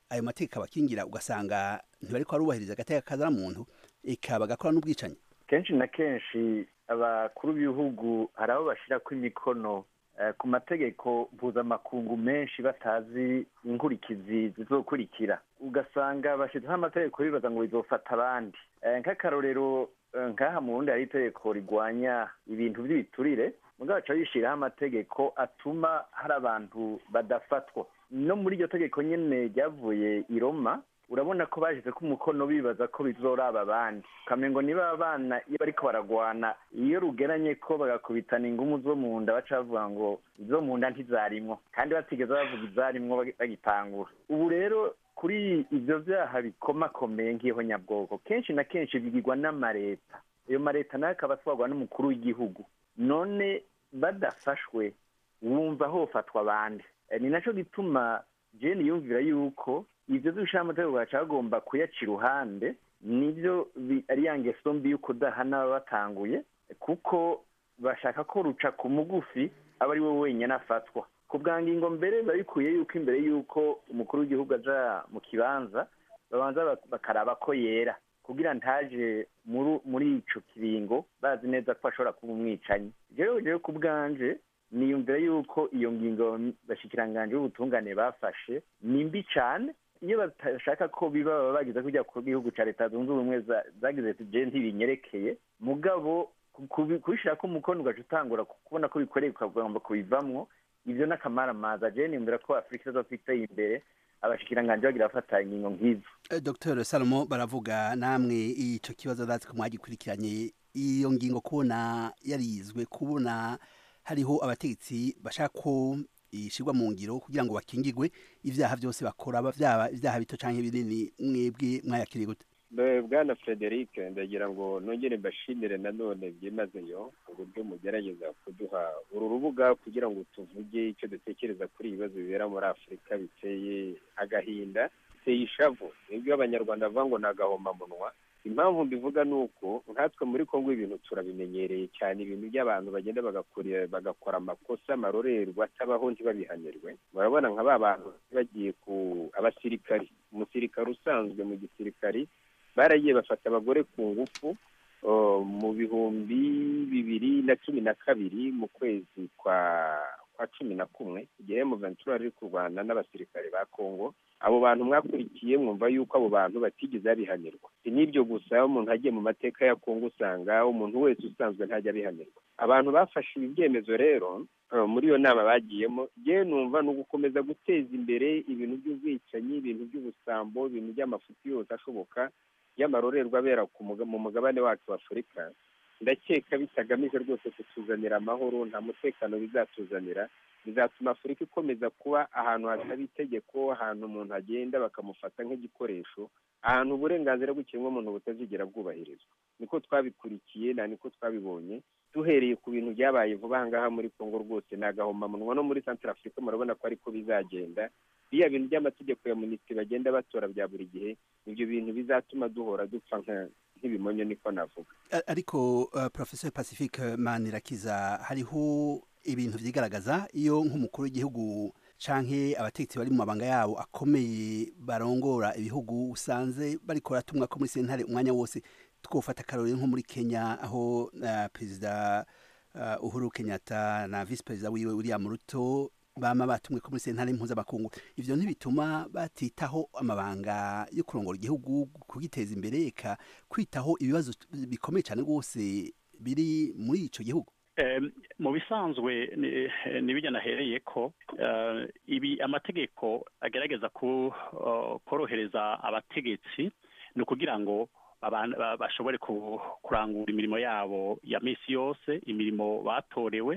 ayo mategeko abakingira ugasanga ntibariko barubahiriza agateka kazana muntu eka bagakora n'ubwicanyi kenshi na kenshi abakuru b'ibihugu hari abo bashyirako imikono eh, ku mategeko mpuzamakungu menshi batazi inkurikizi zizokurikira ugasanga bashyizeho amategeko bibaza ngo bizofata abandi Eh, nk'akarorero eh, nk'aha mu burundi hari itegeko rigwanya ibintu by'ibiturire mugabo baca bishyiraho amategeko atuma hari abantu badafatwa no muri iryo tegeko nyine ryavuye i roma urabona ko bashize ko umukono bibaza ko bizoraba abandi ukamengo niba abana iyo bariko baragwana iyo rugeranye ko bagakubitana ingumu zo mu nda baca bavuga ngo izo mu nda ntizarimwo kandi batigeze bavuga izarimwo bagi- bagitangura ubu rero kuri ivyo vyaha bikomakomeye nk'iho nyabwoko kenshi na kenshi bigirwa n'amareta ayo mareta nayo akaba atwarwa n'umukuru w'igihugu none badafashwe wumva hofatwa abandi Eh, ni naco gituma jeni yumvira yuko ivyo vy'ushira amategeko baca bagomba kuyaca iruhande nivyo bi- ari ya ngeso mbi yuko udahana baba batanguye kuko bashaka ko ruca ku mugufi aba ari we wenyine afatwa ku bwa ngingo mbere biba bikwiye yuko imbere yuko umukuru w'igihugu aja mu kibanza babanza bak- bakaraba ko yera kugira ntaje muri muri ico kiringo bazi neza ko ashobora kuba umwicanyi jewe jewe ku bwanje niyumvira yuko iyo ngingo bashikiranganje b'ubutungane bafashe ni mbi cane iyo batashaka ko biba baba bagize kujya ku gihugu ca leta zunze ubumwe za- zagize ati je ntibinyerekeye mugabo ku- kubi- kubishirako umukono ugaca utangura ku- kubona ko bikoreye ukagomba kubivamwo ivyo n'akamaramaza je niyumvira ko afurika izofiteye imbere abashikiranganje bagira bafata ingingo nk'izo Eh, Dr Salomo baravuga namwe ico kibazo ndazi ko mwagikurikiranye iyo ngingo kubona yarizwe kubona hariho abategetsi bashaka ko ishirwa mu ngiro kugira ngo bakingirwe ivyaha vyose bakora aba vyaba ivyaha bito canke binini mwebwe mwayakiriye gute Be- bwana frederic ndagira ngo nongere mbashimire nanone byimazeyo uburyo mugerageza kuduha uru rubuga kugira ngo tuvuge icyo dutekereza kuri ibi bibazo bibera muri afurika biteye agahinda biteye ishavu nibyo abanyarwanda bavuga ngo ni agahomamunwa impamvu mbivuga ni uko nkatwe muri kongo ibintu turabimenyereye cyane ibintu by'abantu bagenda bagakora bagakora amakosa amarorerwa atabaho ntibabihanirwe murabona nka ba bantu bagiye ku abasirikari umusirikare usanzwe mu gisirikari baragiye bafata abagore ku ngufu oh, mu bihumbi bibiri na cumi na kabiri mu kwezi kwa kwa cumi na kumwe igihe muventura riri kurwana n'abasirikare ba kongo abo bantu mwakurikiye mwumva yuko abo bantu batigeze babihanirwa si n'ibyo gusa iyo umuntu agiye mu mateka ya kongo usanga umuntu wese usanzwe ntajya abihanirwa abantu bafashe ibi byemezo rero eh, muri iyo nama bagiyemo yewe numva ni ugukomeza guteza imbere ibintu by'ubwicanyi ibintu by'ubusambo ibintu by'amafuti yose ashoboka y'amarorerwa abera ku muga- mu mugabane wacu wa afurika ndakeka bitagamije rwose kutuzanira amahoro nta mutekano bizatuzanira bizatuma afurika ikomeza kuba ahantu hataba itegeko ahantu umuntu agenda bakamufata nk'igikoresho ahantu uburenganzira bw'ikiremwamuntu butazigera bwubahirizwa niko twabikurikiye na niko twabibonye duhereye ku bintu byabaye vuba aha ngaha muri kongo rwose ni agahomamunwa no muri santara afurika murabona ko ariko bizagenda biriya bintu by'amategeko ya minisitiri bagenda batora bya buri gihe ibyo bintu bizatuma duhora dupfa nka- nk'ibimonyo niko navuga A- ariko uh, professor pacifique manirakiza hariho ibintu vyigaragaza iyo nk'umukuru w'igihugu canke abategetsi bari mu mabanga yabo akomeye barongora ibihugu usanze bariko baratumwa ko muri sentare umwanya wose twofata akarorero nko muri kenya aho uh, perezida uh, uhuru kenyatta na vice perezida wiwe william ruto bama batumwe ko muri sentare mpuzamakungu ivyo ntibituma batitaho amabanga yo kurongora igihugu kugiteza imbere eka kwitaho ibibazo bikomeye cyane rwose biri muri ico gihugu Em, mu bisanzwe ni- nibijya nahereye ko eh, ibi amategeko agerageza ku uh, korohereza abategetsi ni ukugira ngo abantu ba- bashobore ku- kurangura imirimo yabo ya misi yose imirimo batorewe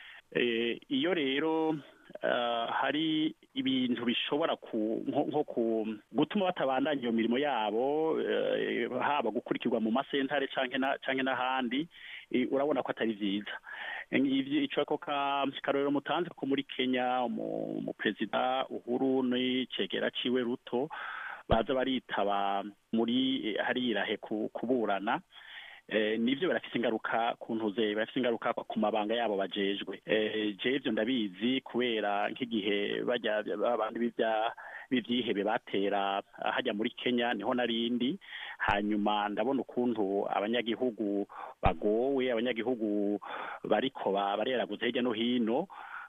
Eh, iyo rero eh, hari ibintu bishobora ku nko nko ku gutuma batabandanya iyo mirimo yabo eh, haba gukurikirwa mu masentare canke na canke n'ahandi eh, urabona ko atari vyiza ivyo ico ko ka karorero mutanze ko muri Kenya umu umu perezida Uhuru n'icegera ciwe Ruto baza baritaba muri eh, hari irahe ku- kuburana eh, nivyo barafise ingaruka ku ntuze barafise ingaruka ku mabanga yabo bajejwe eh, je ivyo ndabizi kubera nk'igihe bajya abantu b'ibya b'ivyihebe batera hajya muri Kenya niho narindi hanyuma ndabona ukuntu abanyagihugu bagowe abanyagihugu bariko ba- bareraguza hirya no hino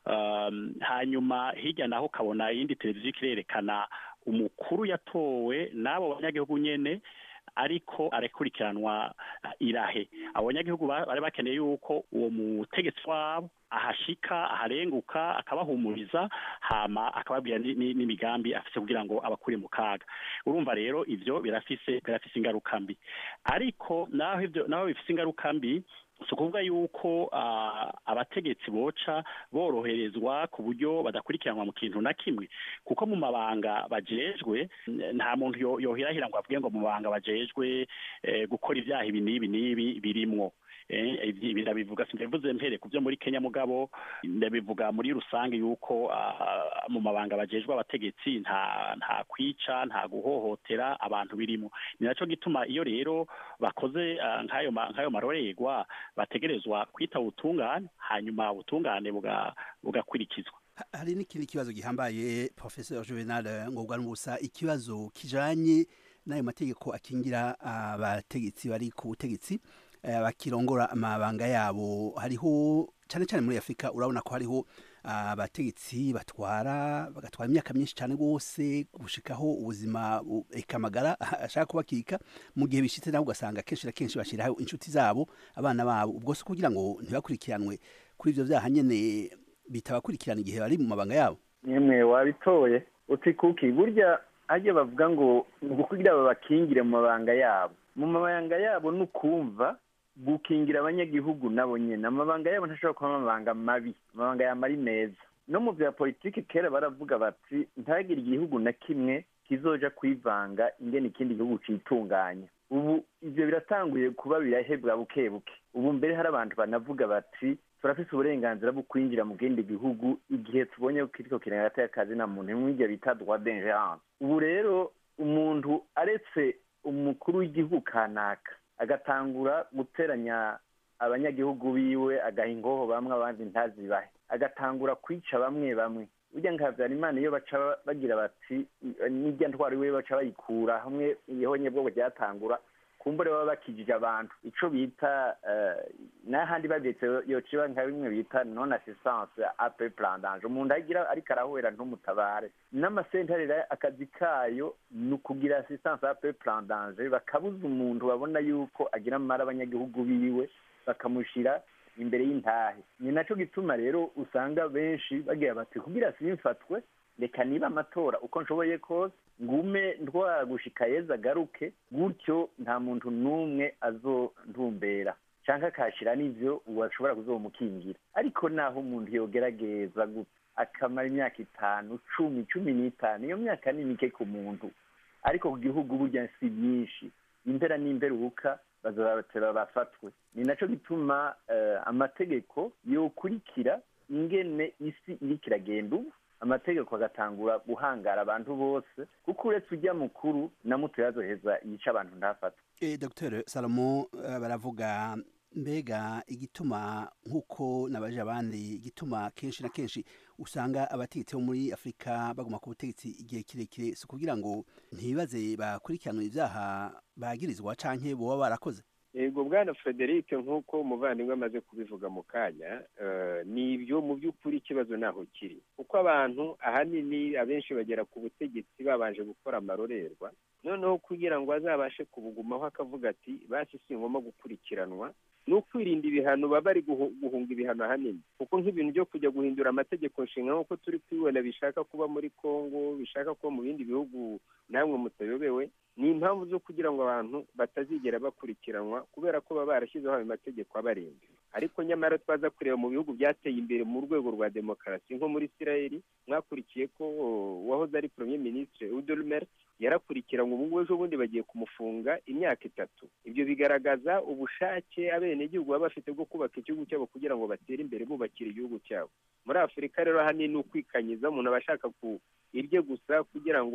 um, hanyuma hirya naho kabona iyindi televiziyo ikirerekana umukuru yatowe n'abo banyagihugu nyene ariko arakurikiranwa irahe abo banyagihugu ba- bari bakeneye yuko uwo mutegetsi wabo ahashika aharenguka akabahumuriza hama akababwira ni- ni- n'imigambi afise kugira ngo abakure mu kaga urumva rero ivyo birafise birafise ingaruka mbi ariko naho ivyo naho bifise ingaruka mbi si ukuvuga yuko ah, abategetsi boca boroherezwa ku buryo badakurikiranwa mu kintu na kimwe kuko mu mabanga bajejwe n- nta muntu yo- yohirahira ngo avuge ngo mu mabanga bajejwe eh, gukora ibyaha ibi n'ibi n'ibi birimwo Eh, ibi ibi ndabivuga simbivuze mpere ku byo muri Kenya mugabo ndabivuga muri rusange yuko ah, mu mabanga bajejwe abategetsi nta nta kwica nta guhohotera abantu birimo ni naco gituma iyo rero bakoze ah, nk'ayo ma- nk'ayo marorerwa bategerezwa kwita ubutungane hanyuma ubutungane buga- bugakurikizwa hari n'ikindi kibazo gihambaye professeur juvenal ngobwa n'ubusa ikibazo kijanye n'ayo mategeko akingira abategetsi bari ku butegetsi eh, bakirongora amabanga yabo hariho cyane cyane muri afurika urabona ko hariho abategetsi batwara bagatwara imyaka myinshi cyane rwose gushikaho ubuzima bu- eka amagara ashaka kubakika mu gihe bishitse nawe ugasanga kenshi na kenshi bashyiraho inshuti zabo abana babo ubwo si kugira ngo ntibakurikiranwe kuri ivyo vyaha nyene bitabakurikirana igihe bari mu mabanga yabo nyemwe wabitoye uti kuki burya hajya bavuga ngo ngo kugira babakingire mu mabanga yabo mu mabanga yabo ni ukumva gukingira abanyagihugu nabo nyene amabanga yabo ntashobora kuba amabanga mabi amabanga yama ari meza no mu bya politiki kera baravuga bati ntagire igihugu na kimwe kizoja kwivanga ingene ikindi gihugu citunganya ubu ivyo biratanguye kuba birahebwa buke buke ubu mbere hari abantu banavuga bati turafise uburenganzira bwo kwinjira mu kindi gihugu igihe tubonye ko kiriko kirenga akazi na muntu mw'ivyo bita droit d'ingerence ubu rero umuntu aretse umukuru w'igihugu kanaka agatangura guteranya abanyagihugu biwe agaha ingoho bamwe abandi ntazibahe agatangura kwica bamwe bamwe burya nka habyarimana iyo baca bagira bati n'irya ntwaro iwe baca bayikura hamwe ihonye bwo ryatangura kumbure baba bakijije abantu ico bita eh, n'ahandi babyetse yociba nka bimwe bita non assistance ape plandage umuntu agira ariko arahwera ntumutabare n'amasentare rero akazi kayo ni ukugira assistance ape plandage bakabuza umuntu babona yuko agira amara abanyagihugu biwe bakamushira imbere y'intahe ni naco gituma rero usanga benshi bagira bati kugira simfatwe reka niba amatora uko nshoboye kose ngume ntwara gushika yeza agaruke gutyo nta muntu n'umwe azontumbera canke akashira n'ivyo uwashobora kuzomukingira ariko naho umuntu yogerageza gutya akamara imyaka itanu cumi cumi n'itanu iyo myaka ni mike ku muntu ariko ku gihugu burya si myinshi impera n'imperuka bazobatera bafatwe ni naco gituma eh, amategeko yokurikira ingene isi iriko iragenda ubu amategeko agatangura guhangara abantu bose kuko uretse ujya mukuru na muto yazoheza yica abantu ntafatwe Eh, Dr Salomo eh, baravuga mbega igituma nk'uko nabaje abandi igituma kenshi na kenshi usanga abategetsi bo muri afurika baguma ku butegetsi igihe kirekire si ukugira ngo ntibaze bakurikiranwe ibyaha bagirizwa canke boba barakoze yego bwana frederic nk'uko umuvandimwe amaze kubivuga mu kanya eh, ni ibyo mu by'ukuri ikibazo naho kiri kuko abantu ahanini abenshi bagera ku butegetsi babanje gukora amarorerwa noneho kugira ngo azabashe kubugumaho akavuga ati basi si ngombwa gukurikiranwa ni ukwirinda ibihano baba bari guhu- guhunga ibihano ahanini kuko nk'ibintu byo kujya guhindura amategeko nshinga nk'uko turi kubibona bishaka kuba muri congo bishaka kuba mu bindi bihugu namwe mutayobewe ni impamvu zo kugira ngo abantu batazigera bakurikiranwa kubera ko baba barashyizeho ayo mategeko abarinda ariko nyamara twaza kureba mu bihugu byateye imbere mu rwego rwa demokarasi nko muri isirayeli mwakurikiye ko oh, uwahoze ari premier ministre udolmer yarakurikiranwe ubu ngubu ejo bundi bagiye kumufunga imyaka itatu ibyo bigaragaza ubushake abenegihugu baba bafite bwo kubaka igihugu cyabo kugira ngo batere imbere bubakira igihugu cyabo muri afurika rero ahanini ni ukwikanyiza umuntu aba ashaka ku irye gusa kugira ngo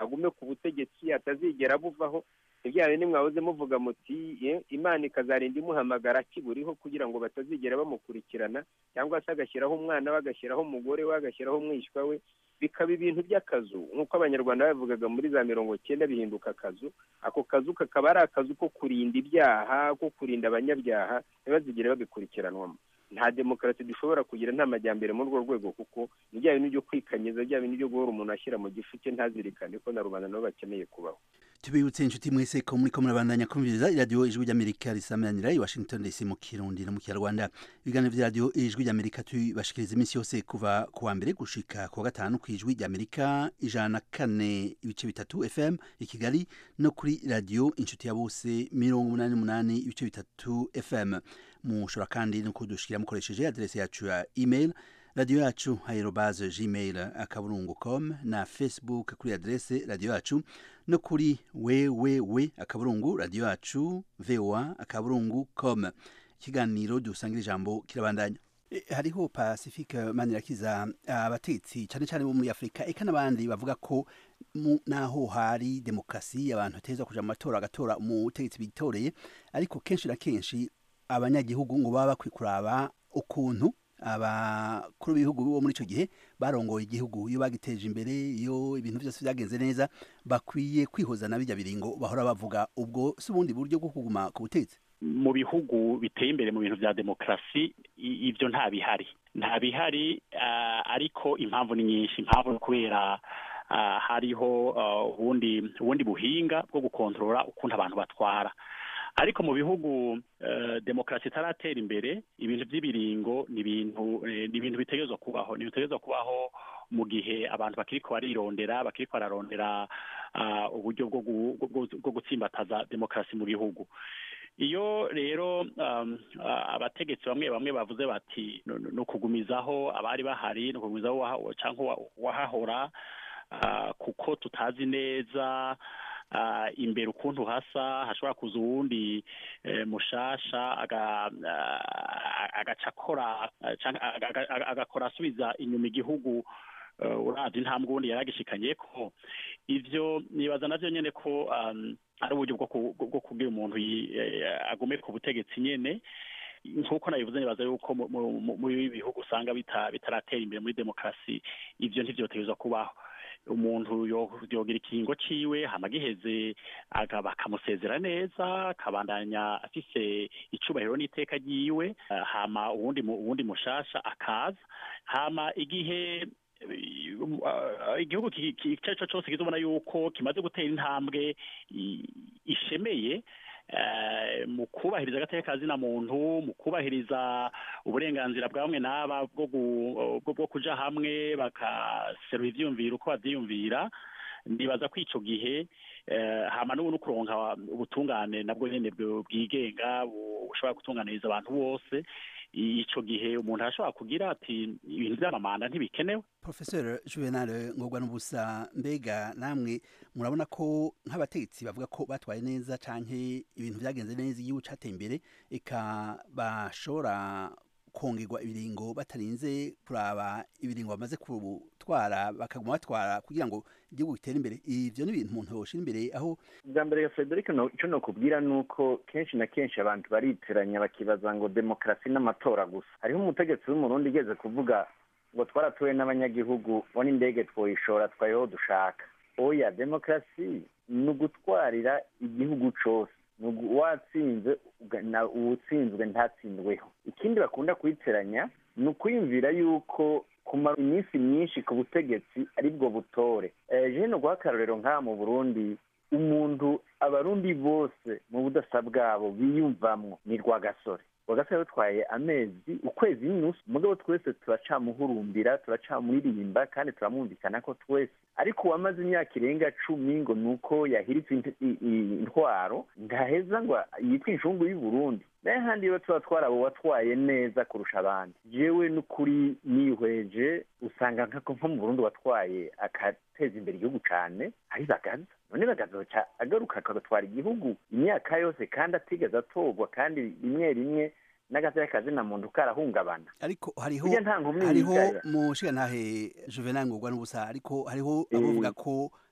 agume ku butegetsi atazigera buvaho ibyawe nimwahoze muvuga muti "Ye, imana ikazarinda imuhamagara akiburiho kugira ngo batazigera bamukurikirana cyangwa se agashyiraho umwana we agashyiraho umugore we agashyiraho umwishywa we bikaba ibintu by'akazu nk'uko abanyarwanda babivugaga muri za mirongo cyenda bihinduka akazu ako kazu kakaba ari akazu ko kurinda ibyaha ko kurinda abanyabyaha ntibazigere babikurikiranwamo nta demokarasi dushobora kugira nta majyambere muri urwo rwego kuko ni bya bintu byo kwikanyiza bya bintu byo guhora umuntu ashyira mu gifu cye ntazirikane ko na rubanda nabo bakeneye kubaho tubibutse inshuti mwese ko muri ko murabandanya kumviriza iradiyo ijwi ry'amerika risamanira i washington dc mu kirundi no mu kinyarwanda ibiganiro by'iradiyo ijwi ry'amerika tubibashikiriza iminsi yose kuva ku wa mbere gushika ku wa gatanu ku ijwi ry'amerika ijana na kane ibice bitatu fm i kigali no kuri radiyo inshuti ya bose mirongo umunani n'umunani ibice bitatu fm mushobora kandi no kudushikira mukoresheje aderesi yacu ya email radiyo yacu aerobaze gmail akaburungu com na facebook kuri aderese radiyo yacu no kuri wewewe akaburungu radiyo yacu voa akaburungu com ikiganiro dusangira ijambo kirabandanya E, hariho pacifique manirakiza abatetsi cyane cyane bo muri afurika eka n'abandi bavuga ko mu- naho hari demokarasi abantu bateza kuja mu matora agatora umutegetsi bitoreye ariko kenshi na kenshi abanyagihugu ngo baba bakwiye kuraba ukuntu abakuru b'ibihugu bo muri icyo gihe barongoye igihugu iyo bagiteje imbere iyo ibintu byose byagenze neza bakwiye kwihoza na bijya biringo bahora bavuga ubwo si ubundi buryo bwo kuguma ku butegetsi mu bihugu biteye imbere mu bintu bya demokarasi i- ibyo nta bihari nta bihari ah, ariko impamvu ni nyinshi impamvu ni kubera ah, hariho ah, ubundi ubundi buhinga bwo gukontorora ukuntu abantu batwara ariko mu bihugu eh, demokarasi itaratera imbere ibintu by'ibiringo ni ibintu eh, ni ibintu bitegerezwa kubaho ni ibintu bitegerezwa kubaho mu gihe abantu bakiriko barirondera bakiriko bararondera ah, uburyo bwo gu- bwo- bwo gutsimbataza demokarasi mu gihugu iyo rero um, ah, abategetsi bamwe bamwe bavuze bati no- no- no kugumizaho abari bahari no kugumizaho uwaha- canke uwa- uwahahora ah, kuko tutazi neza ah, imbere ukuntu hasa hashobora kuza uwundi eh, mushasha aga- ah, agaca akora ah, canke aga- aga- aga- agakora asubiza inyuma igihugu eh, uravye intambwe ubundi yaragishikanye ko ivyo nibaza navyo nyene ko um, ari uburyo bwo ku- bwo kugira umuntu yi- eh, agume ku butegetsi nyene nk'uko nabivuze nibaza yuko mu- mu- mu- muri ibi bihugu usanga bita- bitaratera imbere muri demokarasi ivyo ntivyotegerezwa kubaho umuntu yo- yogira ikingo ciwe hama giheze aga- bakamusezera neza akabandanya afise icubahiro n'iteka ryiwe eh, hama uwundi mu- uwundi mushasha akaza hama igihe uh, igihugu ki- ki- icyo ari cyo cyose kizobona yuko kimaze gutera intambwe i- ishemeye eh, mu kubahiriza agateka kazina muntu mu kubahiriza uburenganzira bwa bamwe n'aba bwo gu- bwo- bwo kuja hamwe bakaserura ivyiyumviro uko bavyiyumvira ndibaza ko ico gihe eh, hama n'ubu no kuronka ubutungane nabwo nyene bwo- bwigenga bu- bushobora gutunganiriza abantu bose ico gihe umuntu arashobora kugira ati ibintu vy'amamanda ntibikenewe professeur juvenal ngorwa n'ubusa mbega namwe murabona ko nk'abategetsi bavuga ko batwaye neza canke ibintu byagenze neza igihugu cateye imbere eka bashobora kongerwa ibiringo batarinze kuraba ibiringo bamaze gutwara bakaguma batwara kugira ngo igihugu gitere imbere ivyo ni ibintu umuntu yoshira imbere aho bwa mbere frederic no- ico nokubwira ni uko kenshi na kenshi abantu bariteranya bakibaza ngo demokarasi n'amatora gusa hariho umutegetsi w'umurundi igeze kuvuga ngo twaratuwe n'abanyagihugu bo n'indege twoyishora twayeho dushaka oya demokarasi ni ugutwarira igihugu cose ni ugu- watsinze uga- na- uwutsinzwe ntatsindweho ikindi bakunda kuyiteranya ni ukwiyumvira yuko kumara iminsi myinshi ku butegetsi aribwo butore Eh, jewe no guha akarorero nk'aha mu burundi umuntu abarundi bose mu budasa bwabo biyumvamwo ni rwagasore rwagasore yatwaye amezi ukwezi n'inusu mugabo twese turacamuhurumbira turacamuririmba kandi turamwumvikana ko twese ariko uwamaze imyaka irenga cumi ngo ni uko yahiritse int- i- i- intwaro ntaheza ngo yitwe inshungu y'u Burundi naye handi iyo tuba twarabo watwaye neza kurusha abandi jewe n'ukuri nihweje usanga nko nko mu Burundi watwaye agateza imbere igihugu cane ari bagaza none bagazoca agaruka agatwara igihugu imyaka yose kandi atigeze atorwa kandi rimwe rimwe n'agateka kazina muntu karahungabana ariko hariho Burya nta nkomyi hariho yigaya. mu nshingantahe juvenal ngorwa n'ubusa ariko hariho abavuga ko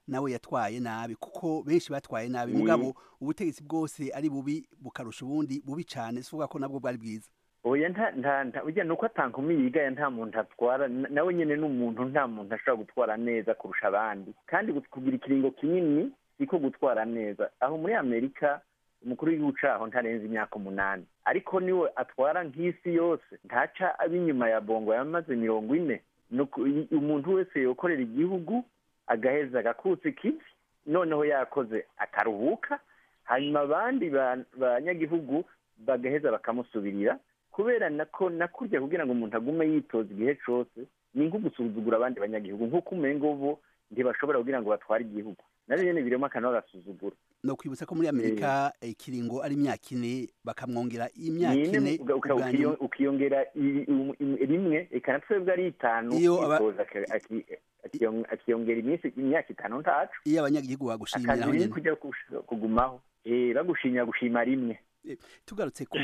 nawe yatwaye nabi kuko benshi batwaye nabi Mm. mugabo ubutegetsi bwose ari bubi bukarusha ubundi bubi cyane sivuga ko nabwo bwari bwiza oya nta nta nta ujya nuko atankumi yigaye nta muntu atwara na- nawe nyine ni umuntu nta muntu ashobora gutwara neza kurusha abandi kandi gu- kugira ikiringo kinini siko gutwara neza aho muri amerika umukuru w'igihugu caho ntarenze imyaka umunani ariko niwe atwara nk'isi yose ntaca ab'inyuma ya bongo yamaze mirongo ine Nuko i- umuntu wese yokorera igihugu agaheza agakutsa ikivi noneho yakoze akaruhuka hanyuma abandi ba- banyagihugu bagaheza bakamusubirira kubera nako nakurya kugira ngo umuntu agume yitoza igihe cose ni nko gusuzugura abandi banyagihugu nk'uko umengo bo ntibashobora kugira ngo batware igihugu navyo nyene birimo akantu k'agasuzuguro no kwibutsa ko muri amerika ikiringo ari imyaka ine bakamwongera imyaka Nyine ine uga- uka- ubwa ukiyo- nyuma. ukiyongera i- um- im- rimwe eka na twebwe ari itanu Iyo aba- yitoza aka- aki- akiyon- akiyongera iminsi imyaka itanu ntacu iyo abanyagihugu bagushimira akazi aho ni nyene kujya kush- kugumaho Eh, bagushimira gushima rimwe tugarutse ku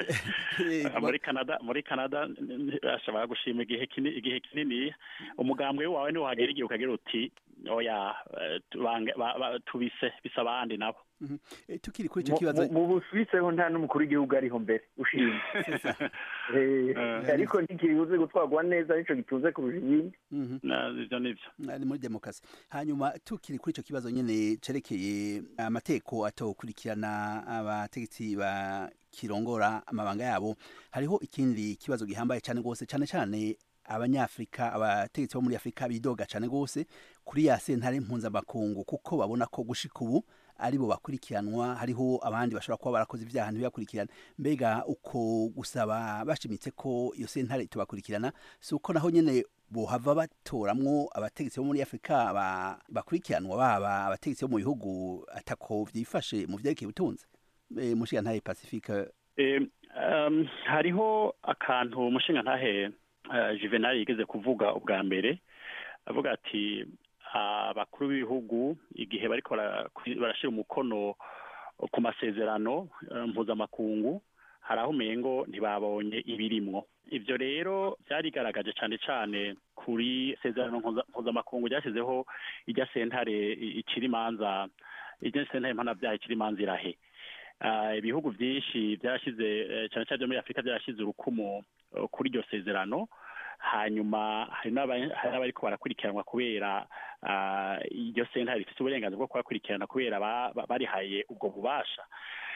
Ah, muri canada muri canada n- n- ashobora gushima igihe kinini igihe kinini umugambwe wawe niwo hagera igihe ukagira uti oya eh, tubange- ba- ba- tubise bisa abandi nabo Mhm. Eh, tukiri kuri ico Mu- kibazo mu- mu busuwise ho nta n'umukuru w'igihugu ariho mbere ushima Eh, Eh. ariko ntikibuze gutwarwa neza nico gitunze kurusha ibindi Mhm. ivyo nivyo ari muri demokarasi hanyuma tukiri kuri ico kibazo nyene cerekeye amateko atokurikirana abategetsi ba kirongora amabanga yabo hariho ikindi kibazo gihambaye cyane rwose cyane cyane abanyafrika abategetsi bo muri afurika bidoga cyane rwose kuri ya sentare mpuzamakungu kuko babona ko gushika ubu aribo bakurikiranwa hariho abandi bashobora kuba barakoze ibyaha ntibibakurikirane mbega uko gusaba bashimitse ko iyo sentare tubakurikirana si uko naho nyene bohava batoramwo abategetsi bo muri afurika ba- bakurikiranwa baba abategetsi bo mu bihugu atako vyifashe mu vyerekeye ubutunzi e, mushigantahe pacifique Eh, um, hariho akantu umushinga ntahe uh, juvenal yigeze kuvuga ubwa mbere avuga ati abakuru b'ibihugu igihe bariko bara- barashira umukono ku masezerano eh, mpuzamakungu hari aho umengo ntibabonye ibirimwo ivyo rero byarigaragaje cane cane kuri sezerano mpuza- mpuzamakungu ryashyizeho irya sentare i- icira imanza irya sentare mpanabyaha icira imanza irahe Ah, ibihugu byinshi byarashyize eh, cyane cyane byo muri afurika byarashyize urukumu eh, kuri iryo sezerano hanyuma hari n'aba- hari n'abariko barakurikiranwa kubera ah, iryo sentare rifite uburenganzira bwo kubakurikirana kubera ba- ba- barihaye ubwo bubasha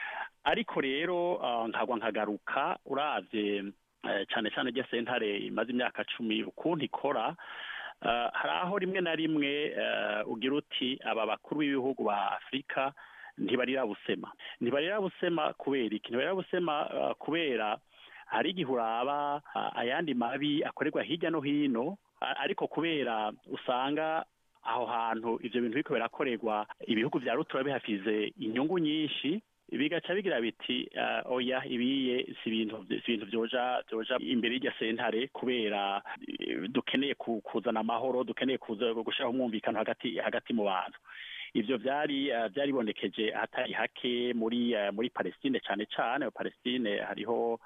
ariko rero ah, nkagwa nkagaruka uravye eh, cane cane irya sentare imaze imyaka cumi ukuntu ikora ah, hari aho rimwe na rimwe eh, ugira uti aba bakuru b'ibihugu ba afurika ntibarira busema ntibarira busema kubera iki ntibarira busema ah, kubera hari igihe uraba ah, ayandi mabi akorerwa hirya no hino a- ariko kubera usanga aho hantu ivyo bintu biriko birakorerwa ibihugu vya rutura bihafize inyungu nyinshi bigaca bigira biti ah, oya ibiye si ibintu si ibintu vyoja vyoja imbere y'irya sentare kubera eh, dukeneye ku- kuzana amahoro dukeneye kuza gushiraho umwumvikano hagati hagati mu bantu ivyo vyari eh, vyaribonekeje ahatari hake muri eh, muri Palestine cane cane Palestine hariho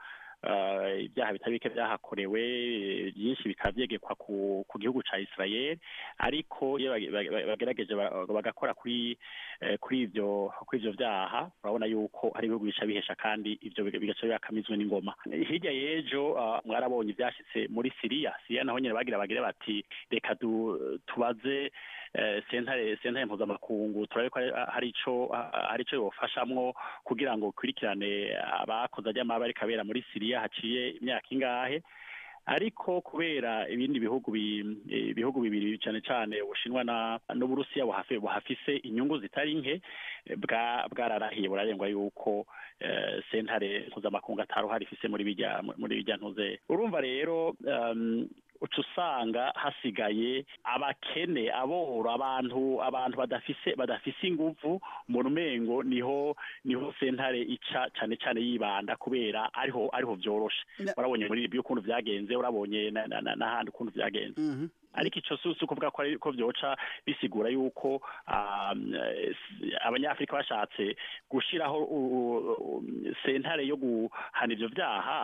eh, ibyaha bitari bike byahakorewe eh, byinshi bikaba vyegekwa ku, ku gihugu ca Israel ariko iyo bage- bage- bagerageje ba- bagakora kuri eh, kuri ivyo kuri ivyo vyaha urabona yuko hari ibihugu bica bihesha kandi ivyo biga- bigaca bibakamizwe n'ingoma hirya y'ejo ah, mwarabonye ivyashitse muri Syria Syria naho nyene bagira bagire bati reka du- tubaze eh, sentare sentare mpuzamakungu turabe ko hari- hari ico ah, hari ico yofashamwo kugira ngo ukurikirane abakoze ajyamabi ariko abera muri Syria haciye imyaka ingahe ariko kubera ibindi bihugu bi- eh, ibihugu bibiri cyane cyane ubushinwa na n'uburusiya buhafi- buhafise inyungu zitari nke eh, bwa bwararahiye burarengwa yuko eh, sentare mpuzamakungu ataruhari ifise muri bijya muri bijya ntuze urumva rero um, uca usanga hasigaye abakene aboro abantu abantu badafise badafise inguvu mu rumengo niho niho sentare ica cane cane yibanda kubera ariho ariho vyoroshe urabonye muri libya ukuntu vyagenze urabonye na- na- na- n'ahandi ukuntu vyagenze ariko ico si si ukuvuga ko ari ko vyoca bisigura yuko um, eh, s- abanyafrika bashatse gushiraho u- u- u- sentare yo guhana ivyo vyaha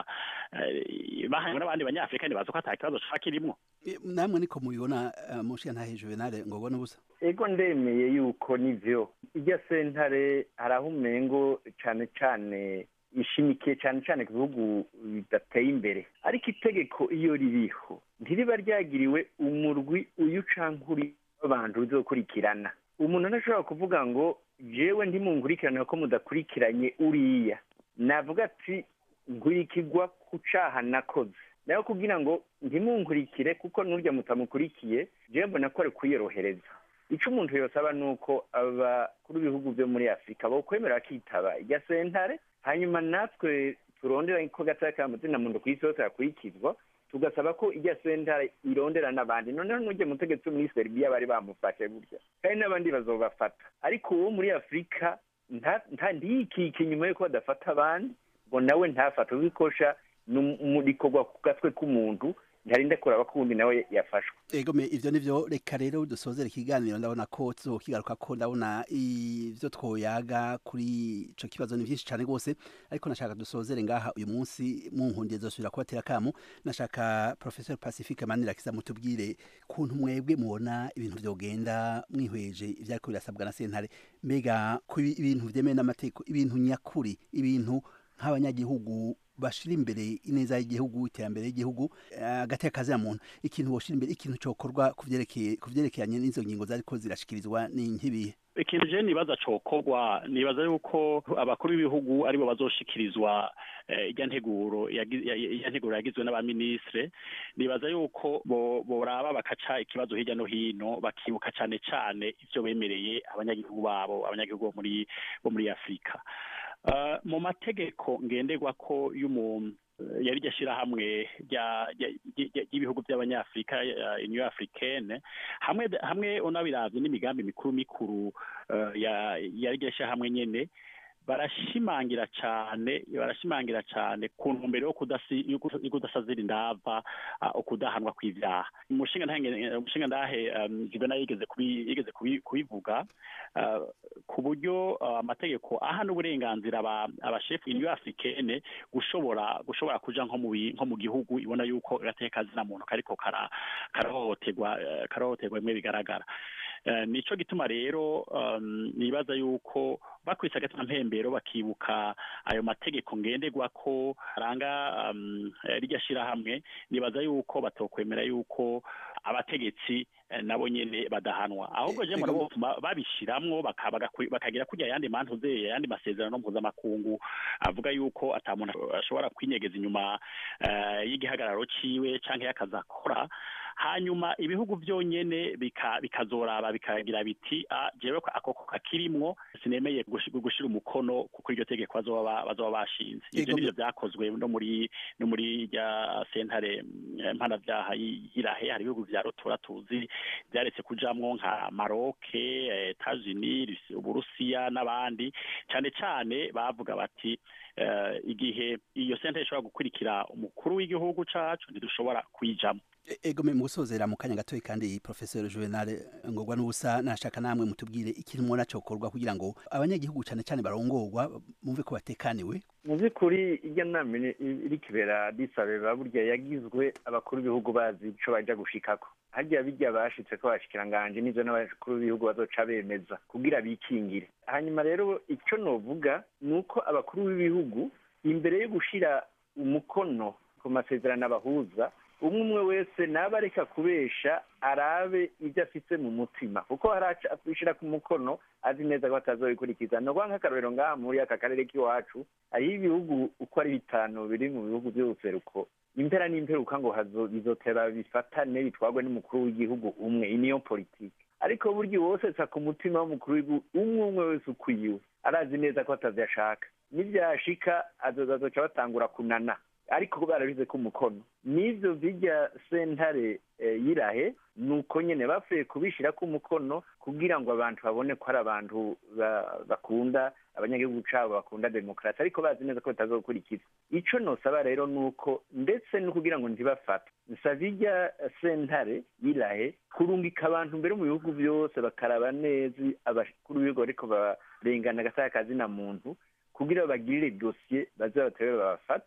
eh, bahanywe n'abandi banyafurika ntibazi ko ata kibazo caba kirimwo E, namwe niko mubibona uh, mushiya ntahe juvenal ngobona ubusa ego ndemeye yuko nivyo irya sentare hari aho umengo cane cane ishimikiye cane cane ku bihugu bidateye imbere ariko itegeko iyo ririho ntiriba ryagiriwe umurwi uyu canke uri w'abantu bizokurikirana umuntu ntashobora kuvuga ngo jewe ntimunkurikirane ko mudakurikiranye uriya navuga ati nkurikirwa ku caha nakoze nayo kugira ngo ntimunkurikire kuko n'urya mutamukurikiye jewe mbona ko ari kwiyorohereza ico umuntu yosaba ni uko abakuru b'ibihugu vyo muri afurika bokwemera bakitaba irya sentare hanyuma natwe turondera ko gataya ka mazina muntu ku isi yose yakurikizwa tugasaba ko irya sentare irondera n'abandi noneho n'urya mutegetsi wo muri serbia bari bamufashe gutya kandi n'abandi bazobafata ariko uwo muri afurika nta- nta- ntiyikike inyuma yuko badafata abandi ngo nawe ntafate ubikosha rikorwa ku gatwe k'umuntu ntarinda kuraba ko uwundi nawe yafashwe ego me ivyo nivyo reka rero dusozera ikiganiro ndabona ko tuzokigaruka ko ndabona ivyo twoyaga kuri ico kibazo ni vyinshi cane rwose ariko nashaka dusozere ngaha uyu munsi munkundiye zosubira kubatera kamo nashaka professor pacifique manirakiza mutubwire kuntu mwebwe mubona ibintu vyogenda mwihweje ivyariko birasabwa na sentare mbega ku ibintu vyemewe n'amategeko ibintu nyakuri ibintu nk'abanyagihugu bashira imbere ineza y'igihugu iterambere y'igihugu agateka kazira muntu ikintu boshira imbere ikintu cokorwa kuvyerekeye kuvyerekeranye n'izo ngingo zariko zirashikirizwa ni nk'ibihe ikintu je nibaza cokorwa nibaza yuko abakuru b'ibihugu aribo bazoshikirizwa eh, irya nteguro yagi- ya- ya nteguro yagizwe n'abaministre nibaza yuko bo- boraba bakaca ikibazo hirya no hino bakibuka cane cane ivyo bemereye abanyagihugu babo abanyagihugu bo muri bo muri afurika Uh, mu mategeko ngenderwako y'umuntu yari iryo shyirahamwe rya- rya- rya- ry'ibihugu by'abanyafurika uh, union africaine hamwe hamwe unabiravye n'imigambi mikuru mikuru uh, ya yari iryo shyirahamwe nyene barashimangira cane barashimangira cane ku ntumbero yo kudasi- yo kuda- yo kudasazira indava uh, ukudahanwa kw'ivyaha umushinga ntahe umushinga ndahe um, Juvenal yigeze kubi- yigeze kubi- kubivuga uh, ku buryo uh, amategeko aha n'uburenganzira aba- abashefu union africaine gushobora gushobora kuja nko mu bi- nko mu gihugu ibona yuko agateka kazina muntu kariko kara- karahohoterwa eh, karahohoterwa bimwe bigaragara Eh, nico gituma rero um, nibaza yuko bakwise agatima mpembero bakibuka ayo mategeko ngenderwako aranga um, eh, rirya shirahamwe nibaza yuko batokwemera yuko abategetsi eh, nabo nyene badahanwa ahubwo je mbona botuma babishiramwo baka- bagakwi- bakagira kurya yandi mantuze yandi masezerano mpuzamakungu avuga yuko ata muntu ashobora kwinyegeza inyuma eh, y'igihagararo ciwe canke y'akazi akora hanyuma ibihugu byonyene bika- bikazoraba bikagira biti "Ah, jewe ko akoko kakirimwo sinemeye gushi- gushira umukono kuko iryo tegeko bazoba ba- bazoba bashinze ivyo Ego, nivyo vyakozwe no muri no muri rya sentare mm, mpanavyaha y'i- y'irahe hari ibihugu vya rotora tuzi vyaretse kujamwo nka maroke eh, etats-unis Rusi- uburusiya n'abandi cane cane bavuga bati eh, igihe iyo sentare ishobora gukurikira umukuru w'igihugu cacu ntidushobora kuyijamwo E- ego me mu gusozera mu kanya gatoyi kandi professor Juvenal ngorwa n'ubusa nashaka namwe mutubwire ikintu mubona cokorwa kugira ngo abanyagihugu cane cane barongorwa mumve ko batekaniwe mu by'ukuri irya nama iri- iri kibera disabeba burya yagizwe abakuru b'ibihugu bazi ico baja gushikako harya bijya bashitse ko bashikiranganje n'ivyo n'abakuru b'ibihugu bazoca bemeza kugira bikingire hanyuma rero ico novuga ni uko abakuru b'ibihugu imbere yo gushira umukono ku masezerano abahuza umwe umwe wese naba areka kubesha arabe ibyo afise mu mutima kuko haraca abishira ku mukono azi neza ko atazobikurikiza no nk'akarorero ngaha muri aka karere k'iwacu hariho ibihugu uko ari bitanu biri mu bihugu by'ubuseruko impera n'imperuka ngo hazo bizotera bifatane bitwarwe n'umukuru w'igihugu umwe iyi niyo politiki ariko burya wose sa ku mutima w'umukuru w'igihugu umwe umwe wese ukwiwe arazi neza ko atavyashaka nivyashika azoza azoca batangura kunana ariko barabize ko umukono n'ivyo bijya sentare eh, yirahe nuko nyene bapfuye kubishira ko umukono kugira ngo abantu babone ko ari abantu ba- bakunda abanyagihugu cabo bakunda demokarasi ariko bazi neza ko batazokurikiza ico nosaba rero nuko ndetse no kugira ngo ntibafate nsaba irya sentare yirahe kurungika abantu mbere mu bihugu byose bakaraba neza abakuru b'ibigo ariko barengana agataka kazina muntu kugira bagirire dosiye baze batere babafate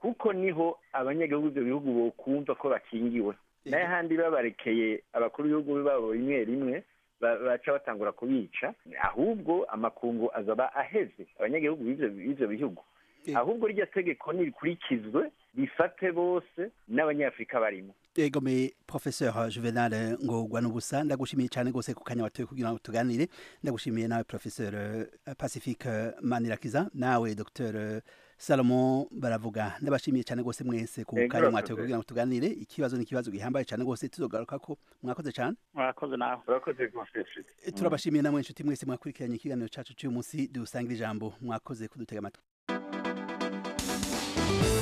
kuko niho abanyagihugu ibyo bihugu bokumva ko bakingiwe nayo handi babarekeye abakuru b'ibihugu babo rimwe rimwe ba- baca batangura kubica ahubwo amakungu azaba aheze abanyagihugu b'ivyo b'ivyo bihugu ahubwo rya tegeko nirikurikizwe rifate bose n'abanyafurika barimo egome professeur juvenal ngorwa n'ubusa ndagushimiye cyane rwose ku kanya watoye kugira ngo tuganire ndagushimiye nawe professeur eh, pacifique manirakiza nawe dr salomon baravuga ndabashimiye cyane rwose mwese ku Ego, kanya mwatoye professeur. kugira ngo tuganire ikibazo ni ikibazo gihambaye cyane rwose tuzogaruka ko mwakoze cyane murakoze nawe murakoze rwose turabashimiye namwe inshuti mwese mwakurikiranye ikiganiro cyacu cy'uyu munsi dusangira ijambo mwakoze kudutega amatwi